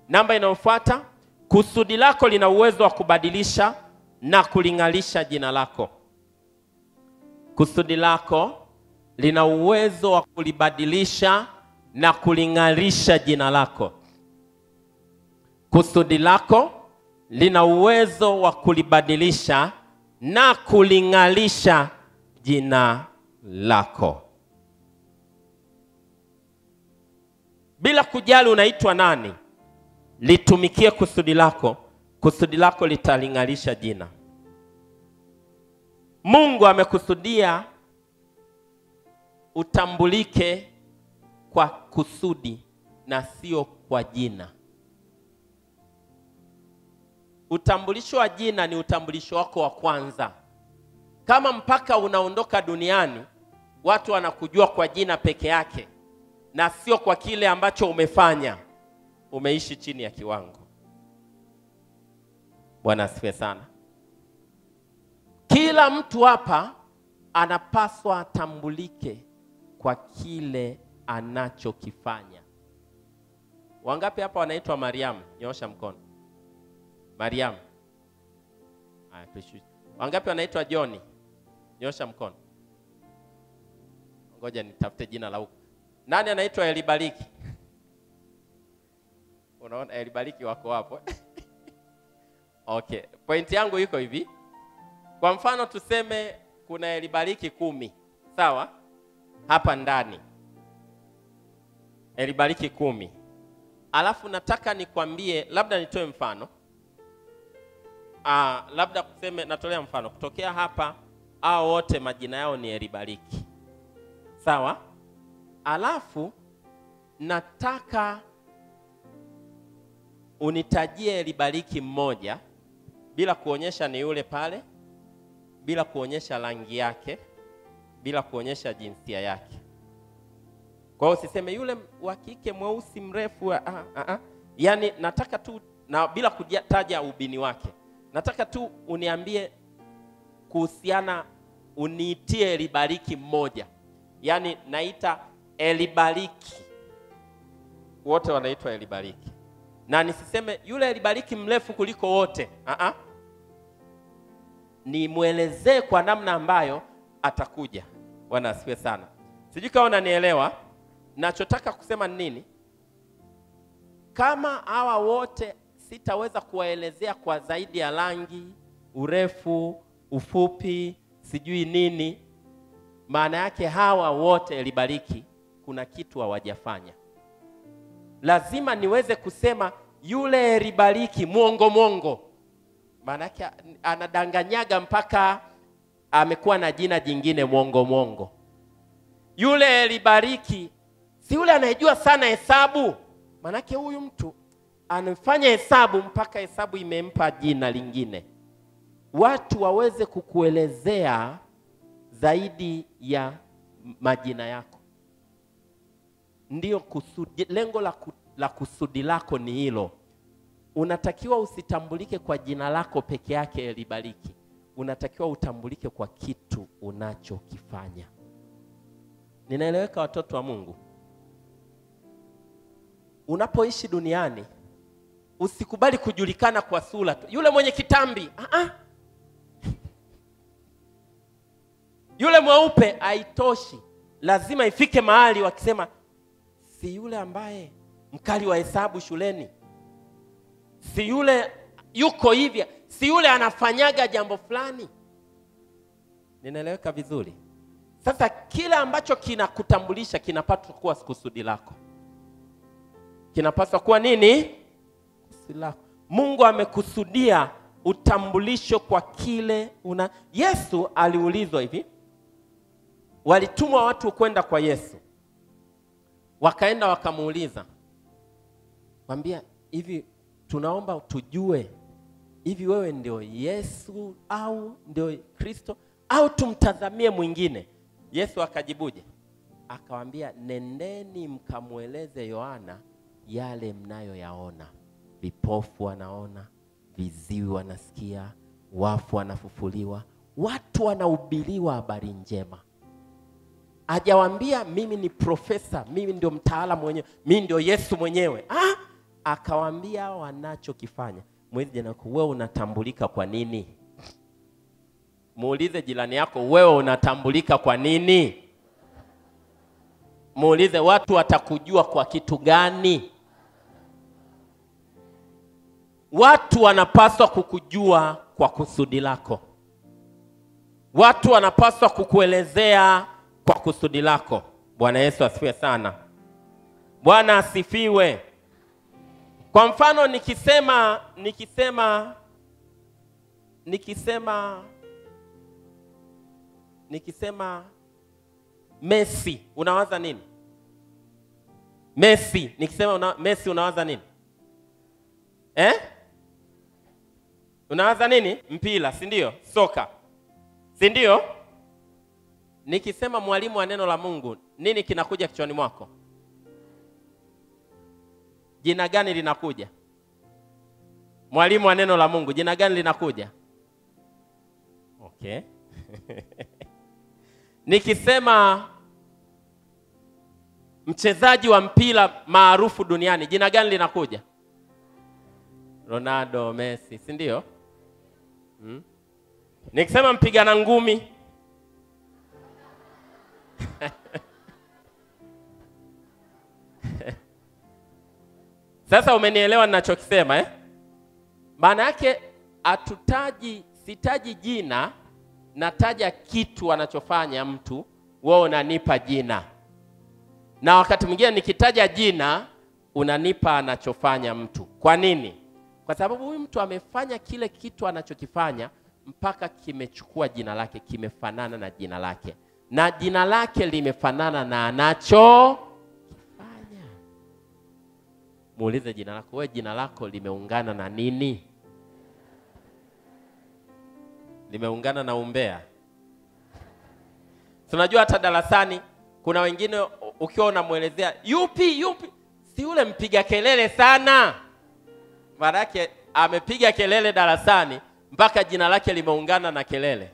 Namba inayofuata, kusudi lako lina uwezo wa kubadilisha na kuling'alisha jina lako. Kusudi lako lina uwezo wa kulibadilisha na kuling'alisha jina lako. Kusudi lako lina uwezo wa kulibadilisha na kuling'alisha jina lako, bila kujali unaitwa nani. Litumikie kusudi lako, kusudi lako litaling'alisha jina. Mungu amekusudia utambulike kwa kusudi na sio kwa jina. Utambulisho wa jina ni utambulisho wako wa kwanza. Kama mpaka unaondoka duniani watu wanakujua kwa jina peke yake na sio kwa kile ambacho umefanya, umeishi chini ya kiwango. Bwana asifiwe sana. Kila mtu hapa anapaswa atambulike kwa kile anachokifanya. Wangapi hapa wanaitwa Mariamu? Nyoosha mkono. Mariamu. Haya, tushushe. Wangapi wanaitwa Joni? Nyosha mkono. Ngoja nitafute jina la huko. Nani anaitwa Elibariki? Unaona Elibariki wako hapo. Okay, pointi yangu iko hivi. Kwa mfano tuseme kuna Elibariki kumi, sawa? Hapa ndani Elibariki kumi, alafu nataka nikwambie, labda nitoe mfano Ah, labda kuseme, natolea mfano kutokea hapa, hao wote majina yao ni Elibariki, sawa? Alafu nataka unitajie Elibariki mmoja bila kuonyesha ni yule pale, bila kuonyesha rangi yake, bila kuonyesha jinsia yake. Kwa hiyo usiseme yule wa kike mweusi mrefu, ah, ah, ah. Yaani nataka tu na bila kutaja ubini wake nataka tu uniambie kuhusiana, uniitie Elibariki mmoja, yaani naita Elibariki, wote wanaitwa Elibariki, na nisiseme yule Elibariki mrefu kuliko wote. uh-uh. Nimwelezee kwa namna ambayo atakuja. Bwana asifiwe sana. Sijui kama unanielewa nachotaka kusema ni nini. Kama hawa wote sitaweza kuwaelezea kwa zaidi ya rangi, urefu, ufupi, sijui nini. Maana yake hawa wote Elibariki kuna kitu hawajafanya. Lazima niweze kusema yule Elibariki mwongo mwongo, maana yake anadanganyaga mpaka amekuwa na jina jingine mwongo mwongo. Yule Elibariki si yule anayejua sana hesabu, maana yake huyu mtu anafanya hesabu mpaka hesabu imempa jina lingine. Watu waweze kukuelezea zaidi ya majina yako, ndiyo kusudi. Lengo la, ku, la kusudi lako ni hilo. Unatakiwa usitambulike kwa jina lako peke yake Elibariki, unatakiwa utambulike kwa kitu unachokifanya. Ninaeleweka, watoto wa Mungu? Unapoishi duniani usikubali kujulikana kwa sura tu, yule mwenye kitambi uh-uh. yule mweupe haitoshi, lazima ifike mahali wakisema, si yule ambaye mkali wa hesabu shuleni, si yule yuko hivya, si yule anafanyaga jambo fulani. Ninaeleweka vizuri? Sasa kile ambacho kinakutambulisha kinapaswa kuwa kusudi lako, kinapaswa kuwa nini? Lako. Mungu amekusudia utambulisho kwa kile una. Yesu aliulizwa hivi, walitumwa watu kwenda kwa Yesu, wakaenda wakamuuliza, mwambia hivi, tunaomba tujue hivi, wewe ndio Yesu au ndio Kristo au tumtazamie mwingine? Yesu akajibuje? Akawaambia, nendeni mkamweleze Yohana yale mnayoyaona vipofu wanaona, viziwi wanasikia, wafu wanafufuliwa, watu wanahubiriwa habari njema. Hajawaambia mimi ni profesa, mimi ndio mtaalamu mwenyewe, mimi ndio Yesu mwenyewe. Ah, akawaambia wanachokifanya. Muulize jirani yako, wewe unatambulika kwa nini? Muulize jirani yako, wewe unatambulika kwa nini? Muulize, watu watakujua kwa kitu gani? Watu wanapaswa kukujua kwa kusudi lako. Watu wanapaswa kukuelezea kwa kusudi lako. Bwana Yesu asifiwe sana. Bwana asifiwe. Kwa mfano nikisema nikisema nikisema nikisema Messi, unawaza nini? Messi, nikisema una, Messi unawaza nini? Eh? Unawaza nini? Mpira, si ndio? Soka, si ndio? Nikisema mwalimu wa neno la Mungu, nini kinakuja kichwani mwako? Jina gani linakuja? Mwalimu wa neno la Mungu, jina gani linakuja? Okay. Nikisema mchezaji wa mpira maarufu duniani, jina gani linakuja? Ronaldo, Messi, si ndio? Hmm? Nikisema mpigana ngumi Sasa umenielewa ninachokisema eh? Maana yake hatutaji, sitaji jina, nataja kitu anachofanya mtu, wewe unanipa jina, na wakati mwingine nikitaja jina unanipa anachofanya mtu. Kwa nini? Kwa sababu huyu mtu amefanya kile kitu anachokifanya mpaka kimechukua jina lake, kimefanana na jina lake, na jina lake limefanana na anacho Muulize jina lako, wewe jina lako limeungana na nini? Limeungana na umbea. Tunajua hata darasani kuna wengine ukiwa unamwelezea yupi yupi, si yule mpiga kelele sana, maana yake amepiga kelele darasani mpaka jina lake limeungana na kelele.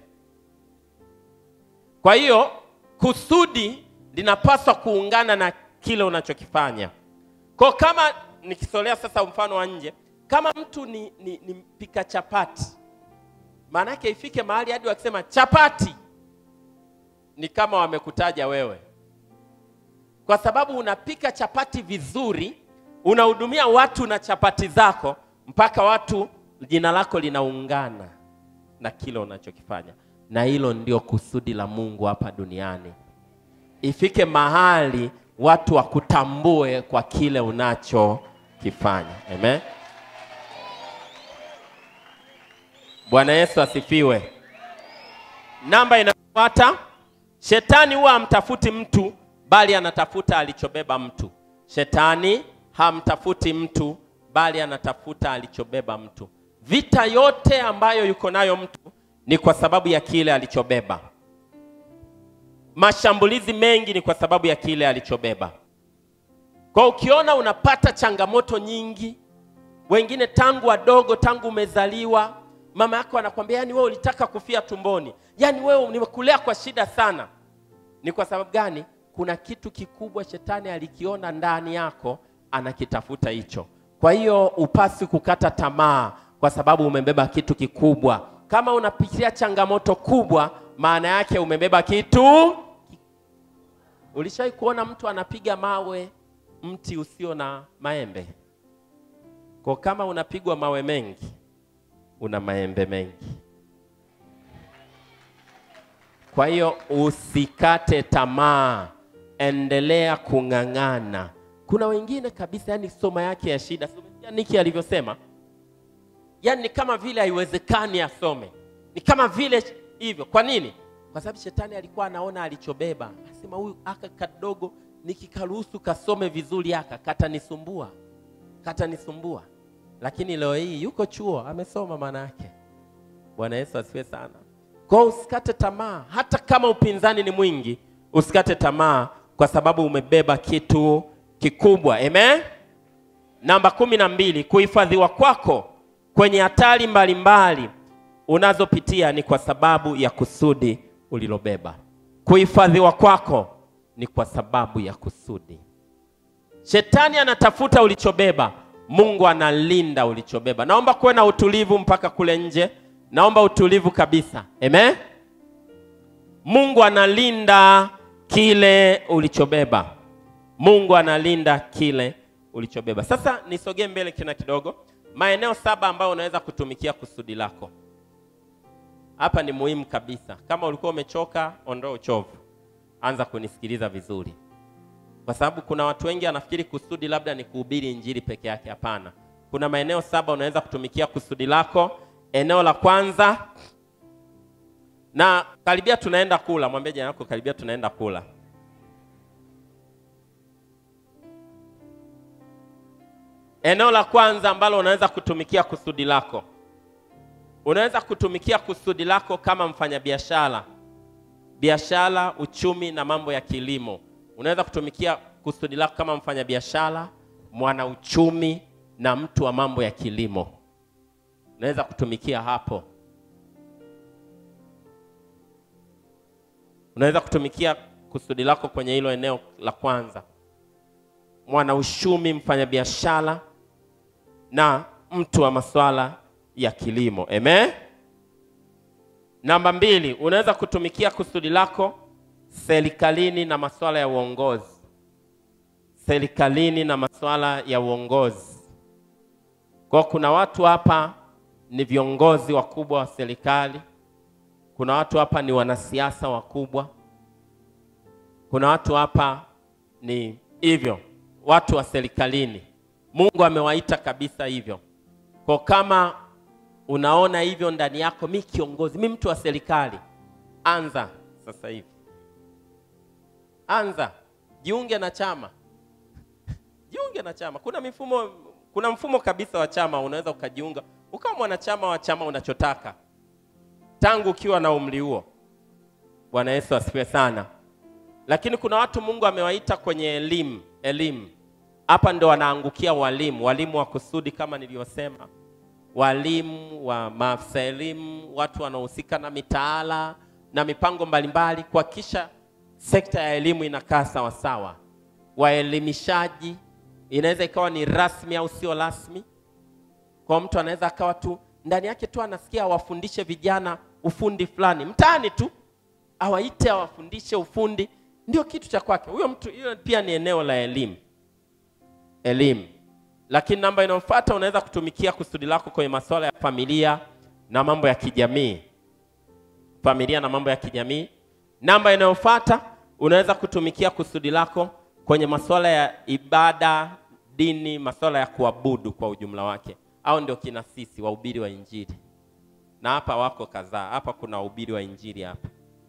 Kwa hiyo kusudi linapaswa kuungana na kile unachokifanya. Kwa kama nikisolea sasa mfano wa nje, kama mtu ni, ni, ni mpika chapati, maana yake ifike mahali hadi wakisema chapati, ni kama wamekutaja wewe, kwa sababu unapika chapati vizuri, unahudumia watu na chapati zako, mpaka watu jina lako linaungana na kile unachokifanya, na hilo ndio kusudi la Mungu hapa duniani, ifike mahali watu wakutambue kwa kile unachokifanya. Amen. Bwana Yesu asifiwe. Namba inayofuata, shetani huwa hamtafuti mtu bali anatafuta alichobeba mtu. Shetani hamtafuti mtu bali anatafuta alichobeba mtu. Vita yote ambayo yuko nayo mtu ni kwa sababu ya kile alichobeba. Mashambulizi mengi ni kwa sababu ya kile alichobeba. Kwa ukiona unapata changamoto nyingi, wengine tangu wadogo, tangu umezaliwa, mama yako anakwambia yani, wewe ulitaka kufia tumboni, yani wewe nimekulea kwa shida sana. Ni kwa sababu gani? Kuna kitu kikubwa shetani alikiona ndani yako, anakitafuta hicho. Kwa hiyo upasi kukata tamaa, kwa sababu umebeba kitu kikubwa. Kama unapitia changamoto kubwa, maana yake umebeba kitu. Ulishawahi kuona mtu anapiga mawe mti usio na maembe? Kwa kama unapigwa mawe mengi, una maembe mengi. Kwa hiyo usikate tamaa, endelea kung'ang'ana. Kuna wengine kabisa, yani soma yake ya shida, somesikia Niki alivyosema, yani ni kama vile haiwezekani asome, ni kama vile hivyo. Kwa nini? Kwa sababu shetani alikuwa anaona alichobeba, asema huyu aka kadogo nikikaruhusu kasome vizuri aka katanisumbua, katanisumbua. Lakini leo hii yuko chuo amesoma, maana yake. Bwana Yesu asifiwe sana. Kwa usikate tamaa, hata kama upinzani ni mwingi, usikate tamaa kwa sababu umebeba kitu kikubwa. Amen. Namba kumi na mbili, kuhifadhiwa kwako kwenye hatari mbalimbali unazopitia ni kwa sababu ya kusudi ulilobeba. Kuhifadhiwa kwako ni kwa sababu ya kusudi. Shetani anatafuta ulichobeba. Mungu analinda ulichobeba. Naomba kuwe na utulivu mpaka kule nje. Naomba utulivu kabisa. Amen. Mungu analinda kile ulichobeba. Mungu analinda kile ulichobeba. Sasa nisogee mbele kina kidogo, maeneo saba ambayo unaweza kutumikia kusudi lako. Hapa ni muhimu kabisa. Kama ulikuwa umechoka, ondoa uchovu, anza kunisikiliza vizuri, kwa sababu kuna watu wengi wanafikiri kusudi labda ni kuhubiri injili peke yake. Hapana, kuna maeneo saba unaweza kutumikia kusudi lako. Eneo la kwanza, na karibia tunaenda kula, mwambie jirani yako, karibia tunaenda kula. Eneo la kwanza ambalo unaweza kutumikia kusudi lako, unaweza kutumikia kusudi lako kama mfanyabiashara, biashara, uchumi na mambo ya kilimo. Unaweza kutumikia kusudi lako kama mfanyabiashara, mwanauchumi na mtu wa mambo ya kilimo. Unaweza kutumikia hapo. Unaweza kutumikia kusudi lako kwenye hilo eneo la kwanza, mwanauchumi, mfanyabiashara na mtu wa masuala ya kilimo. Amen. Namba mbili, unaweza kutumikia kusudi lako serikalini na masuala ya uongozi. Serikalini na masuala ya uongozi. Kwa kuna watu hapa ni viongozi wakubwa wa serikali. Kuna watu hapa ni wanasiasa wakubwa. Kuna watu hapa ni hivyo, watu wa serikalini. Mungu amewaita kabisa hivyo. Kwa kama unaona hivyo ndani yako, mi kiongozi, mi mtu wa serikali, anza sasa hivi, anza, jiunge na chama, jiunge na chama. Kuna mifumo, kuna mfumo kabisa wa chama, unaweza ukajiunga ukawa mwanachama wa chama unachotaka tangu ukiwa na umri huo. Bwana Yesu asifiwe sana. Lakini kuna watu Mungu amewaita kwenye elimu, elimu hapa ndo wanaangukia walimu, walimu wa kusudi kama nilivyosema, walimu wa maafisa elimu, watu wanaohusika na mitaala na mipango mbalimbali, kuhakikisha sekta ya elimu inakaa sawasawa. Waelimishaji, inaweza ikawa ni rasmi au sio rasmi. Kwa mtu anaweza akawa tu ndani yake tu anasikia awafundishe vijana ufundi fulani mtaani tu, awaite awafundishe ufundi, ndio kitu cha kwake huyo mtu. Hiyo pia ni eneo la elimu elimu. Lakini namba inayofuata unaweza kutumikia kusudi lako kwenye masuala ya familia na mambo ya kijamii, familia na mambo ya kijamii. Namba inayofuata unaweza kutumikia kusudi lako kwenye masuala ya ibada, dini, masuala ya kuabudu kwa ujumla wake, au ndio kina sisi wahubiri wa Injili, na hapa wako kadhaa hapa. Kuna wahubiri wa Injili hapa.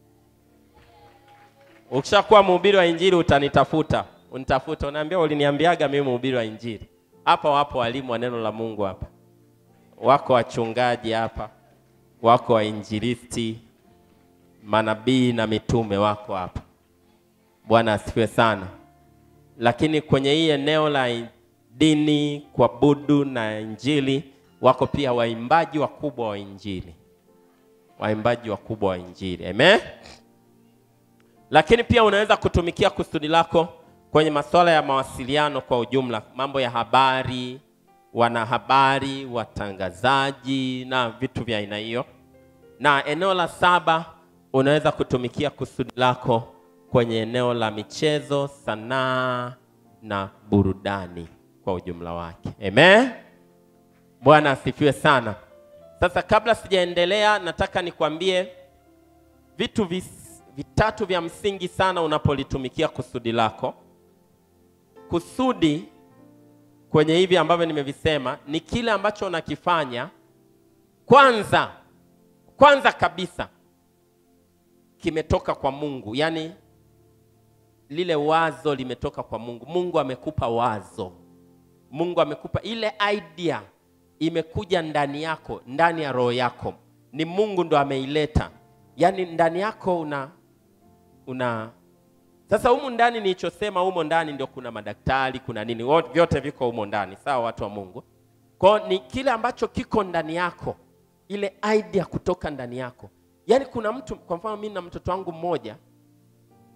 Ukishakuwa mhubiri wa Injili utanitafuta unitafuta unaambia, uliniambiaga mimi mhubiri wa Injili. Hapa wapo walimu wa neno la Mungu hapa, wako wachungaji hapa, wako wainjilisti, manabii na mitume wako hapa. Bwana asifiwe sana. Lakini kwenye hii eneo la dini, kuabudu na Injili, wako pia waimbaji wakubwa wa Injili, waimbaji wakubwa wa Injili. Amen. Lakini pia unaweza kutumikia kusudi lako kwenye masuala ya mawasiliano kwa ujumla, mambo ya habari, wanahabari, watangazaji na vitu vya aina hiyo. Na eneo la saba, unaweza kutumikia kusudi lako kwenye eneo la michezo, sanaa na burudani kwa ujumla wake. Amen. Bwana asifiwe sana. Sasa kabla sijaendelea, nataka nikwambie vitu vis, vitatu vya msingi sana unapolitumikia kusudi lako. Kusudi kwenye hivi ambavyo nimevisema ni kile ambacho unakifanya kwanza, kwanza kabisa kimetoka kwa Mungu, yaani lile wazo limetoka kwa Mungu. Mungu amekupa wazo, Mungu amekupa ile idea, imekuja ndani yako, ndani ya roho yako, ni Mungu ndo ameileta, yaani ndani yako una una sasa humu ndani nilichosema, humo ndani ndio kuna madaktari, kuna nini, vyote viko humo ndani, sawa, watu wa Mungu. Kwa ni kile ambacho kiko ndani yako, ile idea kutoka ndani yako. Yaani kuna mtu, kwa mfano mimi na mtoto wangu mmoja,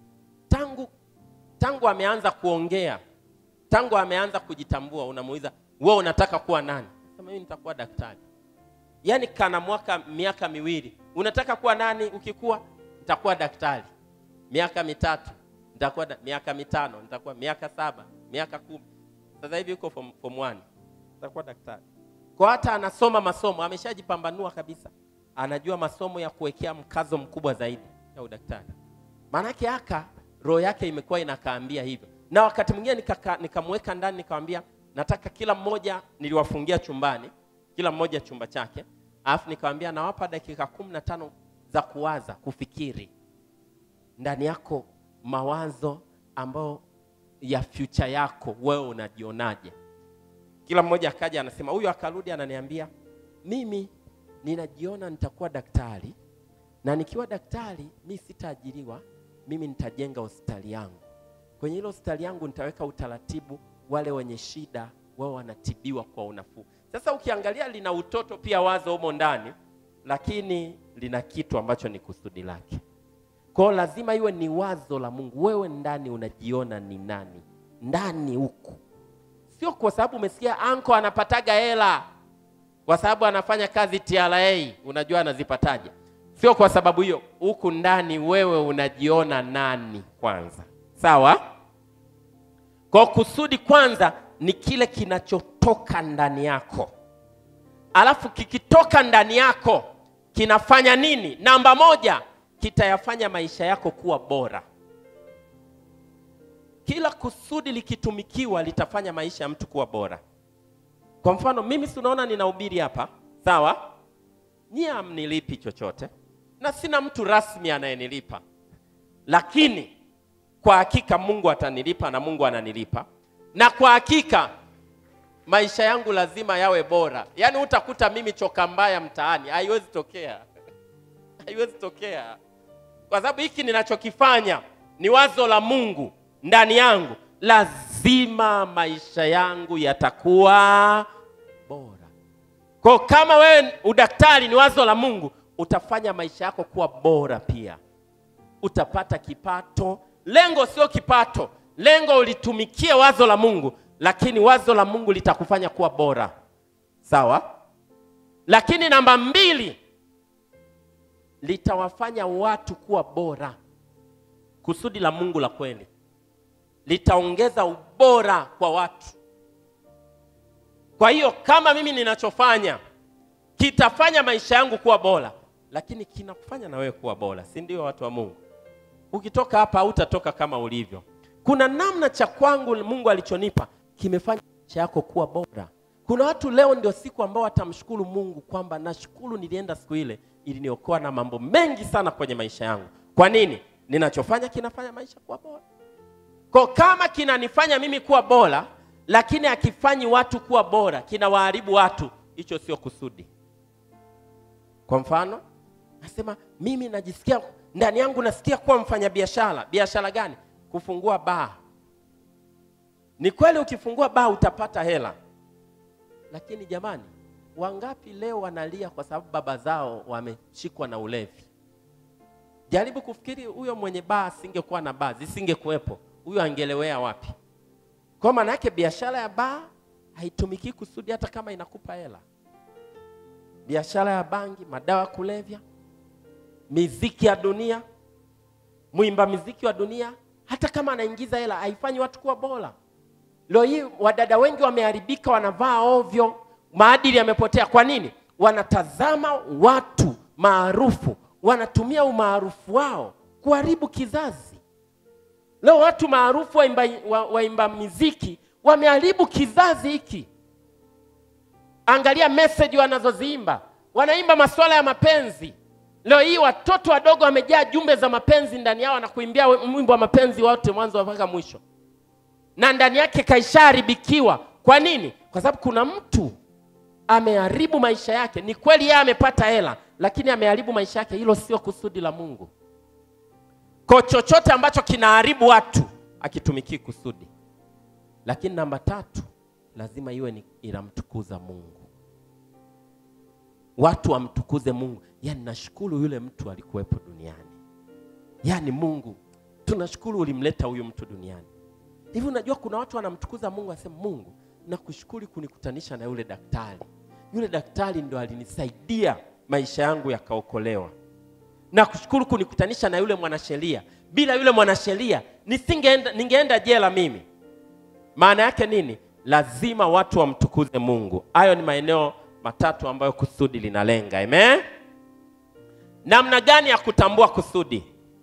tangu tangu ameanza kuongea, tangu ameanza kujitambua, unamuuliza wewe unataka kuwa nani sema mimi nitakuwa daktari yaani kana mwaka miaka miwili unataka kuwa nani ukikuwa nitakuwa daktari miaka mitatu nitakuwa da, miaka mitano nitakuwa miaka saba miaka kumi sasa hivi yuko form, form one nitakuwa daktari kwa hata anasoma masomo ameshajipambanua kabisa anajua masomo ya kuwekea mkazo mkubwa zaidi ya udaktari maanake aka roho yake imekuwa inakaambia hivyo na wakati mwingine nikaka- nikamweka ndani nikamwambia nataka kila mmoja niliwafungia chumbani kila mmoja chumba chake alafu nikamwambia nawapa dakika kumi na tano za kuwaza kufikiri ndani yako mawazo ambayo ya future yako wewe unajionaje kila mmoja akaja anasema huyu akarudi ananiambia mimi ninajiona nitakuwa daktari na nikiwa daktari mi sitaajiriwa mimi nitajenga hospitali yangu kwenye hilo hospitali yangu nitaweka utaratibu wale wenye shida wao wanatibiwa kwa unafuu sasa ukiangalia lina utoto pia wazo humo ndani lakini lina kitu ambacho ni kusudi lake kwao lazima iwe ni wazo la mungu wewe ndani unajiona ni nani ndani huku sio kwa sababu umesikia anko anapataga hela kwa sababu anafanya kazi TRA, unajua anazipataje? Sio kwa sababu hiyo. Huku ndani wewe unajiona nani kwanza, sawa? Kwa kusudi kwanza ni kile kinachotoka ndani yako, alafu kikitoka ndani yako kinafanya nini? Namba moja, kitayafanya maisha yako kuwa bora. Kila kusudi likitumikiwa litafanya maisha ya mtu kuwa bora. Kwa mfano mimi si unaona ninahubiri hapa, sawa? Nyie hamnilipi chochote na sina mtu rasmi anayenilipa, lakini kwa hakika Mungu atanilipa na Mungu ananilipa, na kwa hakika maisha yangu lazima yawe bora. Yaani utakuta mimi choka mbaya mtaani, haiwezi tokea, haiwezi tokea, kwa sababu hiki ninachokifanya ni wazo la Mungu ndani yangu, lazima maisha yangu yatakuwa bora. Kwa kama wewe udaktari ni wazo la Mungu, utafanya maisha yako kuwa bora pia. Utapata kipato. Lengo sio kipato, lengo ulitumikie wazo la Mungu, lakini wazo la Mungu litakufanya kuwa bora, sawa? Lakini namba mbili, litawafanya watu kuwa bora. Kusudi la Mungu la kweli litaongeza ubora kwa watu. Kwa hiyo kama mimi ninachofanya kitafanya maisha yangu kuwa bora, lakini kinakufanya na wewe kuwa bora, si ndio? Watu wa Mungu, ukitoka hapa hautatoka kama ulivyo. Kuna namna cha kwangu Mungu alichonipa kimefanya maisha yako kuwa bora. Kuna watu leo ndio siku ambao watamshukuru Mungu kwamba nashukuru nilienda siku ile, iliniokoa na mambo mengi sana kwenye maisha yangu. Kwa nini? Ninachofanya kinafanya maisha kuwa bora. Kwa kama kinanifanya mimi kuwa bora, lakini akifanyi watu kuwa bora, kinawaharibu watu, hicho sio kusudi. Kwa mfano, nasema mimi najisikia ndani yangu nasikia kuwa mfanyabiashara. Biashara gani? Kufungua baa. Ni kweli ukifungua baa utapata hela, lakini jamani, wangapi leo wanalia kwa sababu baba zao wameshikwa na ulevi? Jaribu kufikiri, huyo mwenye baa asingekuwa na baa, zisingekuwepo, huyo angelewea wapi? Kwa maana yake biashara ya baa haitumiki kusudi, hata kama inakupa hela. Biashara ya bangi, madawa ya kulevya, miziki ya dunia, mwimba miziki wa dunia, hata kama anaingiza hela haifanyi watu kuwa bora. Leo hii wadada wengi wameharibika, wanavaa ovyo, maadili yamepotea. Kwa nini? Wanatazama watu maarufu, wanatumia umaarufu wao kuharibu kizazi. Leo watu maarufu waimba, wa, waimba miziki wameharibu kizazi hiki. Angalia message wanazoziimba, wanaimba masuala ya mapenzi. Leo hii watoto wadogo wamejaa jumbe za mapenzi ndani yao, na kuimbia mwimbo wa mapenzi wote mwanzo mpaka mwisho, na ndani yake kaishaharibikiwa. Kwa nini? Kwa sababu kuna mtu ameharibu maisha yake. Ni kweli yeye amepata hela, lakini ameharibu maisha yake. Hilo sio kusudi la Mungu. Kwa chochote ambacho kinaharibu watu akitumikii kusudi. Lakini namba tatu, lazima iwe ni inamtukuza Mungu, watu wamtukuze Mungu. Yaani nashukuru yule mtu alikuwepo duniani, yaani Mungu tunashukuru ulimleta huyu mtu duniani. Hivi unajua kuna watu wanamtukuza Mungu, asema Mungu, nakushukuru kunikutanisha na yule daktari. Yule daktari ndo alinisaidia maisha yangu yakaokolewa. Nakushukuru kunikutanisha na yule mwanasheria. Bila yule mwanasheria nisingeenda, ningeenda jela mimi. Maana yake nini? Lazima watu wamtukuze Mungu. Hayo ni maeneo matatu ambayo kusudi linalenga. Amen. Namna gani ya kutambua kusudi?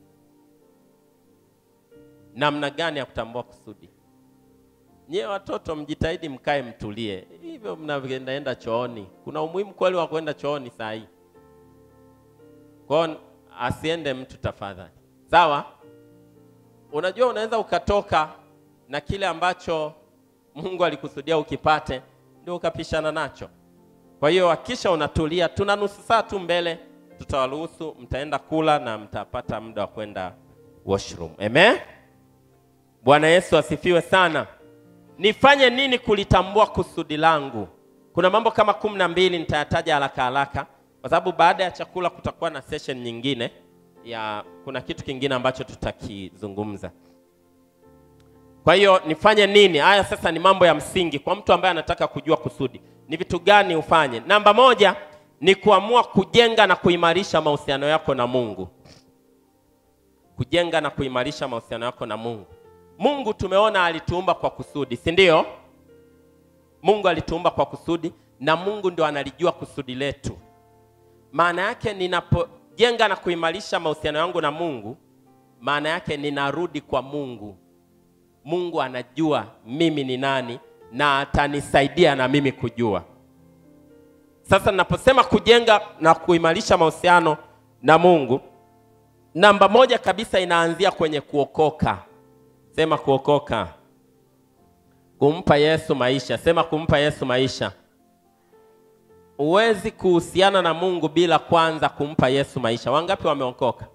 Namna gani ya kutambua kusudi? Nyie watoto mjitahidi mkae mtulie. Hivyo mnaendaenda chooni. Kuna umuhimu kweli wa kwenda chooni saa hii? Kwa hiyo asiende mtu tafadhali. Sawa? Unajua unaweza ukatoka na kile ambacho Mungu alikusudia ukipate ndio ukapishana nacho. Kwa hiyo hakisha unatulia, tuna nusu saa tu mbele, tutawaruhusu mtaenda kula na mtapata muda wa kwenda washroom. Amen. Bwana Yesu asifiwe sana. Nifanye nini kulitambua kusudi langu? Kuna mambo kama kumi na mbili nitayataja haraka haraka, kwa sababu baada ya chakula kutakuwa na session nyingine ya kuna kitu kingine ambacho tutakizungumza. Kwa hiyo nifanye nini? Haya sasa ni mambo ya msingi kwa mtu ambaye anataka kujua kusudi. Ni vitu gani ufanye? Namba moja ni kuamua kujenga na kuimarisha mahusiano yako na Mungu. Kujenga na kuimarisha mahusiano yako na Mungu. Mungu tumeona alituumba kwa kusudi, si ndio? Mungu alituumba kwa kusudi na Mungu ndio analijua kusudi letu. Maana yake ninapojenga na kuimarisha mahusiano yangu na Mungu, maana yake ninarudi kwa Mungu. Mungu anajua mimi ni nani na atanisaidia na mimi kujua. Sasa ninaposema kujenga na kuimarisha mahusiano na Mungu, namba moja kabisa inaanzia kwenye kuokoka. Sema kuokoka. Kumpa Yesu maisha. Sema kumpa Yesu maisha. Huwezi kuhusiana na Mungu bila kwanza kumpa Yesu maisha. Wangapi wameokoka?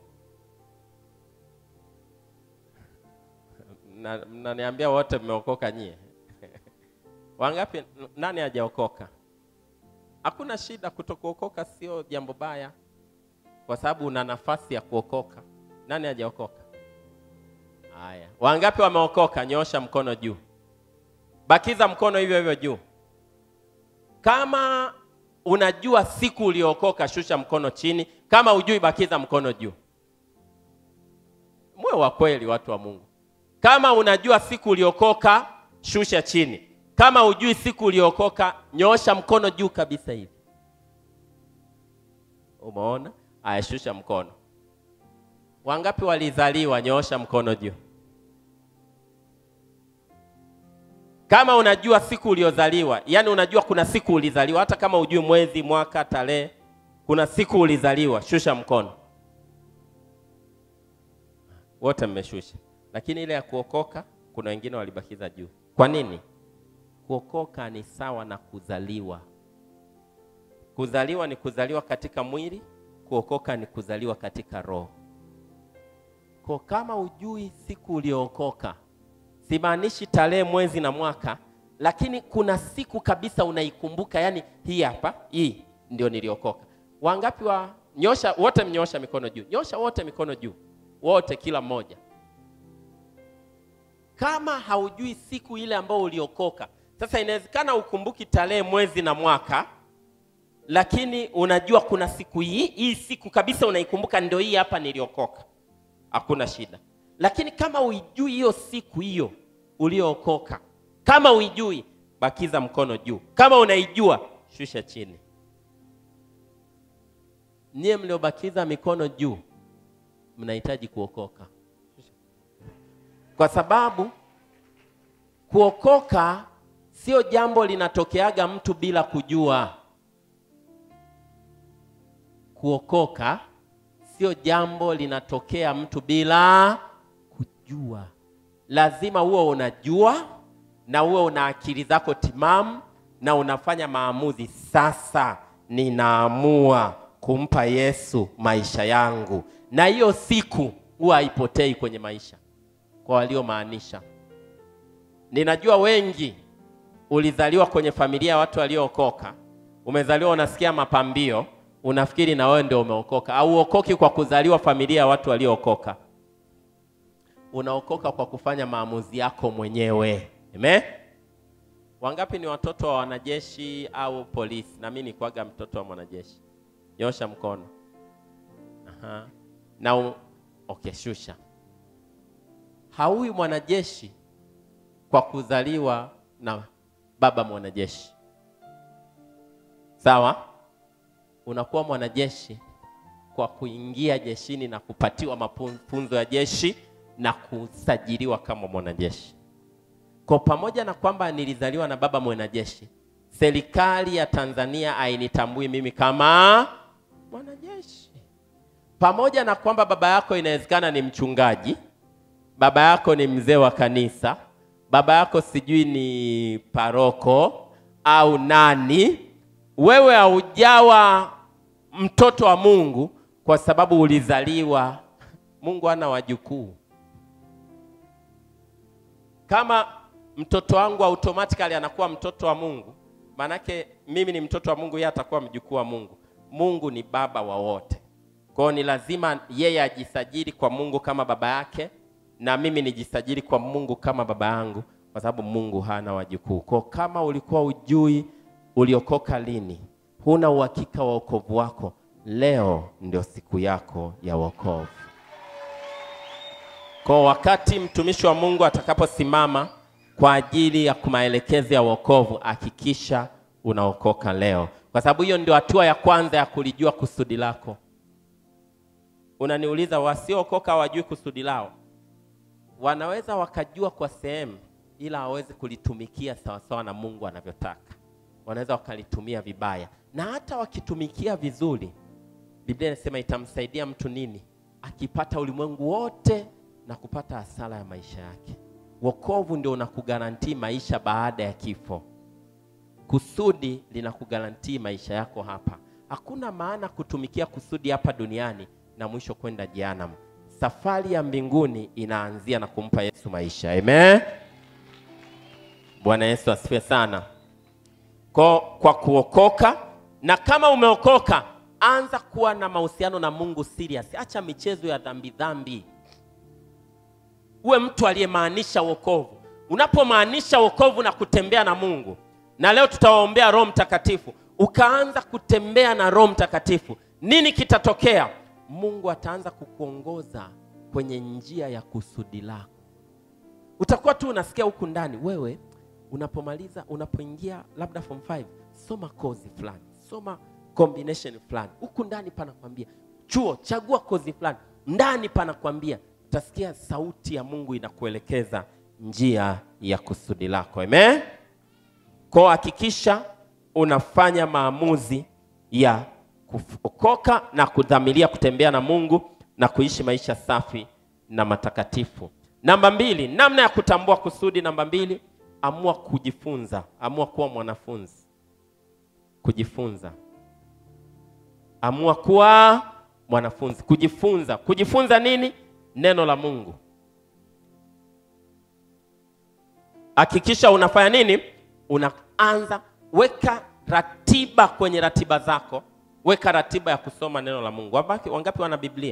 Na- Mnaniambia wote mmeokoka nyie? Wangapi? Nani hajaokoka? Hakuna shida, kutokuokoka sio jambo baya, kwa sababu una nafasi ya kuokoka. Nani hajaokoka? Haya, wangapi wameokoka? Nyosha mkono juu, bakiza mkono hivyo hivyo juu. Kama unajua siku uliokoka, shusha mkono chini. Kama hujui, bakiza mkono juu. Mwe wa kweli, watu wa Mungu. Kama unajua siku uliokoka, shusha chini. Kama hujui siku uliokoka, nyoosha mkono juu kabisa hivi. Umeona? Aya, shusha mkono. Wangapi walizaliwa? Nyoosha mkono juu. Kama unajua siku uliozaliwa, yani unajua kuna siku ulizaliwa, hata kama hujui mwezi, mwaka, tarehe, kuna siku ulizaliwa, shusha mkono. Wote mmeshusha, lakini ile ya kuokoka, kuna wengine walibakiza juu. Kwa nini? Kuokoka ni sawa na kuzaliwa. Kuzaliwa ni kuzaliwa katika mwili, kuokoka ni kuzaliwa katika roho. Kwa kama ujui siku uliookoka, simaanishi tarehe, mwezi na mwaka, lakini kuna siku kabisa unaikumbuka, yani hii hapa, hii ndio niliokoka. Wangapi wa nyosha? Wote mnyosha mikono juu, nyosha wote mikono juu, wote, kila mmoja. Kama haujui siku ile ambayo uliokoka, sasa inawezekana ukumbuki tarehe, mwezi na mwaka, lakini unajua kuna siku hii, hii siku kabisa unaikumbuka, ndio hii hapa niliokoka hakuna shida. Lakini kama uijui hiyo siku hiyo uliookoka, kama uijui, bakiza mkono juu. Kama unaijua, shusha chini. Nyie mliobakiza mikono juu, mnahitaji kuokoka, kwa sababu kuokoka sio jambo linatokeaga mtu bila kujua. Kuokoka sio jambo linatokea mtu bila kujua. Lazima uwe unajua na uwe una akili zako timamu na unafanya maamuzi. Sasa ninaamua kumpa Yesu maisha yangu, na hiyo siku huwa haipotei kwenye maisha. Kwa waliomaanisha, ninajua wengi ulizaliwa kwenye familia ya watu waliookoka, umezaliwa unasikia mapambio unafikiri na wewe ndio umeokoka. Au uokoki kwa kuzaliwa familia ya watu waliookoka, unaokoka kwa kufanya maamuzi yako mwenyewe. Amen. Wangapi ni watoto wa wanajeshi au polisi? Na mimi nikuaga mtoto wa mwanajeshi. Nyosha mkono. Aha. Na u... okay, shusha. Haui mwanajeshi kwa kuzaliwa na baba mwanajeshi. Sawa? Unakuwa mwanajeshi kwa kuingia jeshini na kupatiwa mafunzo ya jeshi na kusajiliwa kama mwanajeshi. Kwa pamoja na kwamba nilizaliwa na baba mwanajeshi, serikali ya Tanzania hainitambui mimi kama mwanajeshi. Pamoja na kwamba baba yako inawezekana ni mchungaji, baba yako ni mzee wa kanisa, baba yako sijui ni paroko au nani, wewe haujawa mtoto wa Mungu kwa sababu ulizaliwa. Mungu hana wajukuu. Kama mtoto wangu automatically anakuwa mtoto wa Mungu, maanake mimi ni mtoto wa Mungu, yeye atakuwa mjukuu wa Mungu. Mungu ni baba wa wote, kwa hiyo ni lazima yeye ajisajili kwa Mungu kama baba yake na mimi nijisajili kwa Mungu kama baba yangu, kwa sababu Mungu hana wajukuu. Kwa kama ulikuwa ujui uliokoka lini, huna uhakika wa wokovu wako, leo ndio siku yako ya wokovu. Kwa wakati mtumishi wa Mungu atakaposimama kwa ajili ya kumaelekezi ya wokovu, hakikisha unaokoka leo, kwa sababu hiyo ndio hatua ya kwanza ya kulijua kusudi lako. Unaniuliza, wasiookoka hawajui kusudi lao? Wanaweza wakajua kwa sehemu, ila hawawezi kulitumikia sawasawa na Mungu anavyotaka. Wanaweza wakalitumia vibaya, na hata wakitumikia vizuri, Biblia inasema itamsaidia mtu nini? Akipata ulimwengu wote na kupata hasara ya maisha yake. Wokovu ndio unakugarantii maisha baada ya kifo. Kusudi linakugarantii maisha yako hapa. Hakuna maana kutumikia kusudi hapa duniani na mwisho kwenda jehanamu. Safari ya mbinguni inaanzia na kumpa Yesu maisha. Amen. Bwana Yesu asifiwe sana. Kwa, kwa kuokoka na kama umeokoka, anza kuwa na mahusiano na Mungu serious. Acha michezo ya dhambi dhambi uwe mtu aliyemaanisha wokovu. Unapomaanisha wokovu na kutembea na Mungu, na leo tutawaombea Roho Mtakatifu, ukaanza kutembea na Roho Mtakatifu, nini kitatokea? Mungu ataanza kukuongoza kwenye njia ya kusudi lako. Utakuwa tu unasikia huku ndani, wewe unapomaliza, unapoingia labda form 5, soma kozi fulani, soma combination fulani, huku ndani panakwambia chuo, chagua kozi fulani, ndani panakwambia utasikia sauti ya Mungu inakuelekeza njia ya kusudi lako. Amen. Kwa hakikisha unafanya maamuzi ya kuokoka na kudhamiria kutembea na Mungu na kuishi maisha safi na matakatifu. Namba mbili, namna ya kutambua kusudi. Namba mbili, amua kujifunza, amua kuwa mwanafunzi. Kujifunza, amua kuwa mwanafunzi. Kujifunza, kujifunza nini? Neno la Mungu. Hakikisha unafanya nini? Unaanza weka ratiba kwenye ratiba zako, weka ratiba ya kusoma neno la Mungu. Wangapi, wangapi wana Biblia?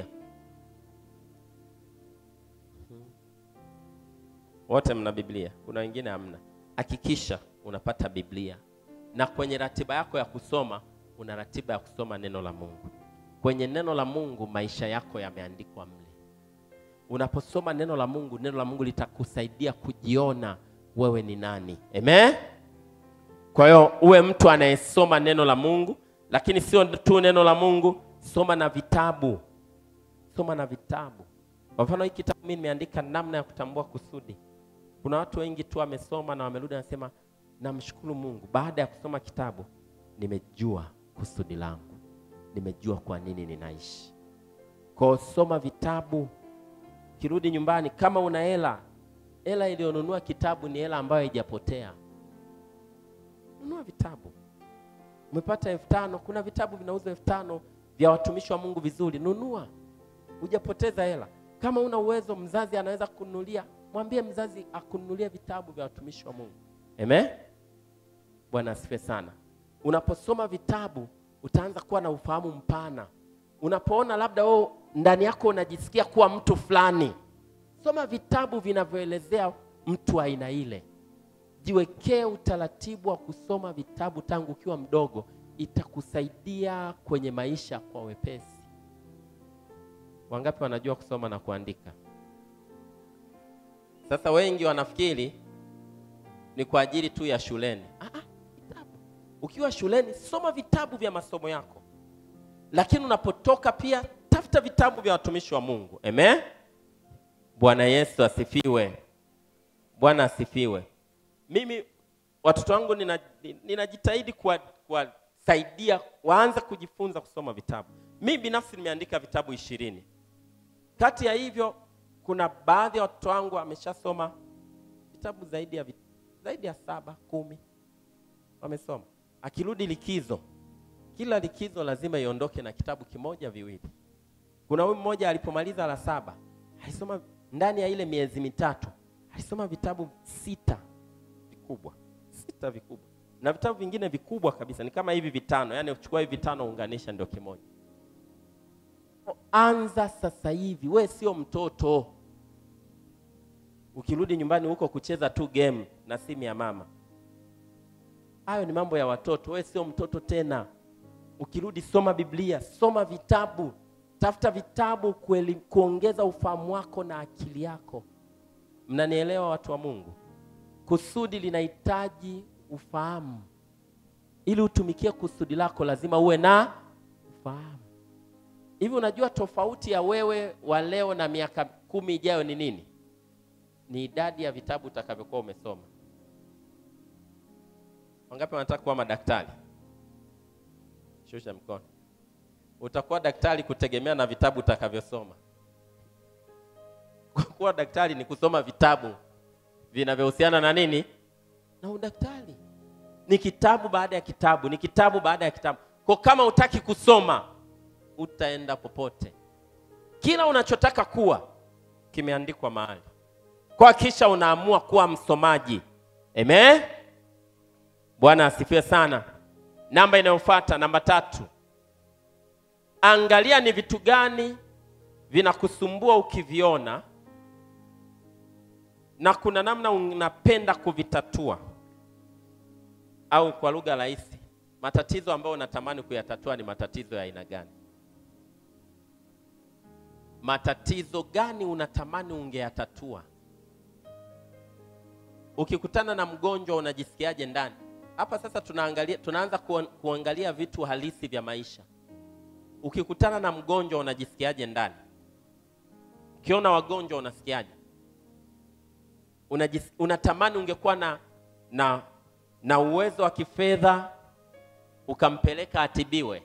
Wote mna Biblia? Kuna wengine hamna. Hakikisha unapata Biblia, na kwenye ratiba yako ya kusoma una ratiba ya kusoma neno la Mungu. Kwenye neno la Mungu maisha yako yameandikwa mle. Unaposoma neno la Mungu, neno la Mungu litakusaidia kujiona wewe ni nani. Amen. Kwa hiyo uwe mtu anayesoma neno la Mungu, lakini sio tu neno la Mungu, soma na vitabu, soma na vitabu. Kwa mfano hii kitabu mimi nimeandika namna ya kutambua kusudi. Kuna watu wengi tu wamesoma na wamerudi wanasema, namshukuru Mungu, baada ya kusoma kitabu nimejua kusudi langu, nimejua kwa nini ninaishi. Kwa hiyo soma vitabu, kirudi nyumbani, kama una hela, hela iliyonunua kitabu ni hela ambayo haijapotea. Nunua vitabu. Umepata elfu tano, kuna vitabu vinauzwa elfu tano vya watumishi wa Mungu vizuri, nunua, hujapoteza hela. Kama una uwezo, mzazi anaweza kununulia, mwambie mzazi akununulie vitabu vya watumishi wa Mungu. Amen. Bwana asifiwe sana. Unaposoma vitabu utaanza kuwa na ufahamu mpana. Unapoona labda wewe ndani yako unajisikia kuwa mtu fulani, soma vitabu vinavyoelezea mtu aina ile. jiwekee utaratibu wa kusoma vitabu tangu ukiwa mdogo, itakusaidia kwenye maisha kwa wepesi. Wangapi wanajua kusoma na kuandika? Sasa wengi wanafikiri ni kwa ajili tu ya shuleni. Ah, ah, vitabu. Ukiwa shuleni soma vitabu vya masomo yako, lakini unapotoka pia tafuta vitabu vya watumishi wa Mungu. Amen. Bwana Yesu asifiwe. Bwana asifiwe. Mimi watoto wangu nina- ninajitahidi kuwa- kuwasaidia waanze kujifunza kusoma vitabu. Mimi binafsi nimeandika vitabu ishirini. Kati ya hivyo kuna baadhi ya watoto wangu wameshasoma vitabu zaidi ya, vit- zaidi ya saba kumi wamesoma. Akirudi likizo, kila likizo lazima iondoke na kitabu kimoja viwili. Kuna huyu mmoja alipomaliza la saba alisoma ndani ya ile miezi mitatu alisoma vitabu sita vikubwa, sita vikubwa, na vitabu vingine vikubwa kabisa ni kama hivi vitano, yani uchukua hivi vitano unganisha ndio kimoja. Anza sasa hivi, we sio mtoto. Ukirudi nyumbani huko kucheza tu game na simu ya mama, hayo ni mambo ya watoto. We sio mtoto tena. Ukirudi soma Biblia, soma vitabu, tafuta vitabu kueli, kuongeza ufahamu wako na akili yako. Mnanielewa watu wa Mungu? Kusudi linahitaji ufahamu. Ili utumikie kusudi lako, lazima uwe na ufahamu. Hivi unajua tofauti ya wewe wa leo na miaka kumi ijayo ni nini? Ni idadi ya vitabu utakavyokuwa umesoma. Wangapi wanataka kuwa madaktari? Shusha mkono. Utakuwa daktari kutegemea na vitabu utakavyosoma. Kuwa daktari ni kusoma vitabu vinavyohusiana na nini? Na udaktari. Ni kitabu baada ya kitabu, ni kitabu baada ya kitabu. Kwa kama utaki kusoma, utaenda popote. Kila unachotaka kuwa kimeandikwa mahali, kwa kisha unaamua kuwa msomaji. Amen. Bwana asifiwe sana. Namba inayofuata, namba tatu, angalia ni vitu gani vinakusumbua ukiviona, na kuna namna unapenda kuvitatua, au kwa lugha rahisi, matatizo ambayo unatamani kuyatatua ni matatizo ya aina gani? Matatizo gani unatamani ungeyatatua? Ukikutana na mgonjwa unajisikiaje ndani? Hapa sasa tunaangalia, tunaanza kuan- kuangalia vitu halisi vya maisha. Ukikutana na mgonjwa unajisikiaje ndani? Ukiona wagonjwa unasikiaje? Unajis, unatamani ungekuwa na, na, na uwezo wa kifedha ukampeleka atibiwe,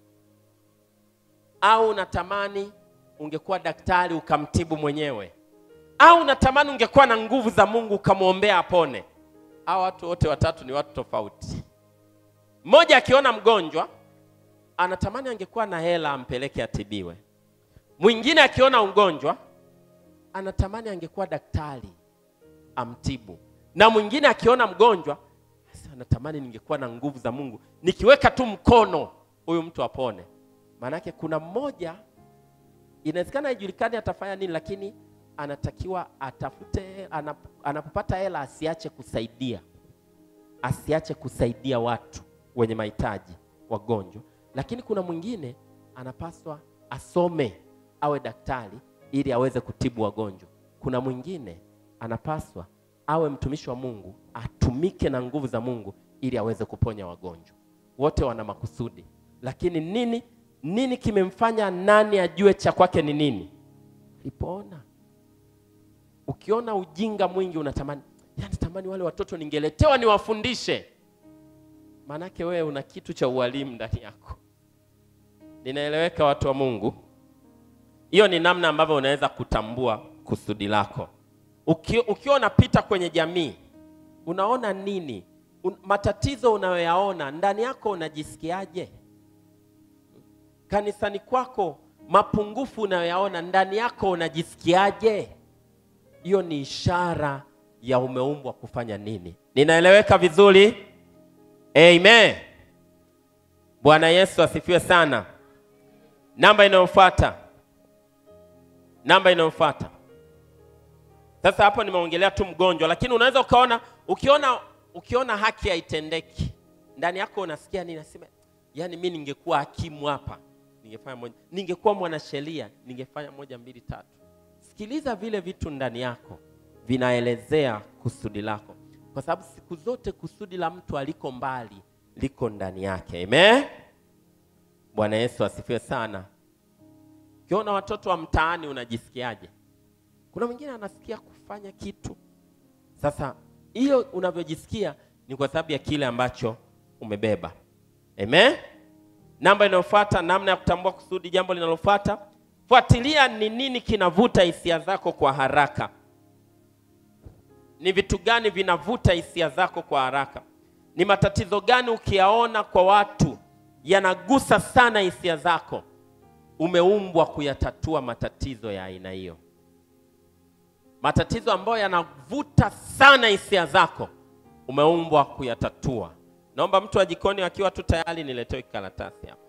au unatamani ungekuwa daktari ukamtibu mwenyewe, au unatamani ungekuwa na nguvu za Mungu ukamwombea apone? Hao watu wote watatu ni watu tofauti. Mmoja akiona mgonjwa anatamani angekuwa na hela ampeleke atibiwe. Mwingine akiona ugonjwa anatamani angekuwa daktari amtibu, na mwingine akiona mgonjwa sasa anatamani ningekuwa na nguvu za Mungu, nikiweka tu mkono huyu mtu apone. Maanake kuna mmoja inawezekana haijulikani atafanya nini, lakini anatakiwa atafute, anap- anapopata hela asiache kusaidia, asiache kusaidia watu wenye mahitaji, wagonjwa. Lakini kuna mwingine anapaswa asome, awe daktari ili aweze kutibu wagonjwa. Kuna mwingine anapaswa awe mtumishi wa Mungu, atumike na nguvu za Mungu ili aweze kuponya wagonjwa. Wote wana makusudi, lakini nini nini kimemfanya nani ajue cha kwake ni nini? Alipoona. Ukiona ujinga mwingi unatamani, yani tamani wale watoto ningeletewa niwafundishe. Maanake wewe una kitu cha ualimu ndani yako. Ninaeleweka, watu wa Mungu? Hiyo ni namna ambavyo unaweza kutambua kusudi lako. Uki, ukiwa unapita kwenye jamii unaona nini? Un, matatizo unayoyaona ndani yako unajisikiaje? Kanisani kwako mapungufu unayoyaona ndani yako unajisikiaje? Hiyo ni ishara ya umeumbwa kufanya nini. Ninaeleweka vizuri? Amen. Bwana Yesu asifiwe sana. Namba inayofuata, namba inayofuata. Sasa hapo nimeongelea tu mgonjwa, lakini unaweza ukaona, ukiona ukiona haki haitendeki ndani yako unasikia nini nasema yani mi ningekuwa hakimu hapa ningefanya moja ningekuwa mwanasheria ningefanya moja mbili tatu sikiliza vile vitu ndani yako vinaelezea kusudi lako kwa sababu siku zote kusudi la mtu aliko mbali liko ndani yake amen bwana yesu asifiwe sana ukiona watoto wa mtaani unajisikiaje kuna mwingine anasikia kufanya kitu sasa hiyo unavyojisikia ni kwa sababu ya kile ambacho umebeba amen namba inayofuata namna ya kutambua kusudi jambo linalofuata fuatilia ni nini kinavuta hisia zako kwa haraka ni vitu gani vinavuta hisia zako kwa haraka ni matatizo gani ukiyaona kwa watu yanagusa sana hisia zako umeumbwa kuyatatua matatizo ya aina hiyo matatizo ambayo yanavuta sana hisia zako umeumbwa kuyatatua naomba mtu wa jikoni akiwa tu tayari niletewe karatasi hapa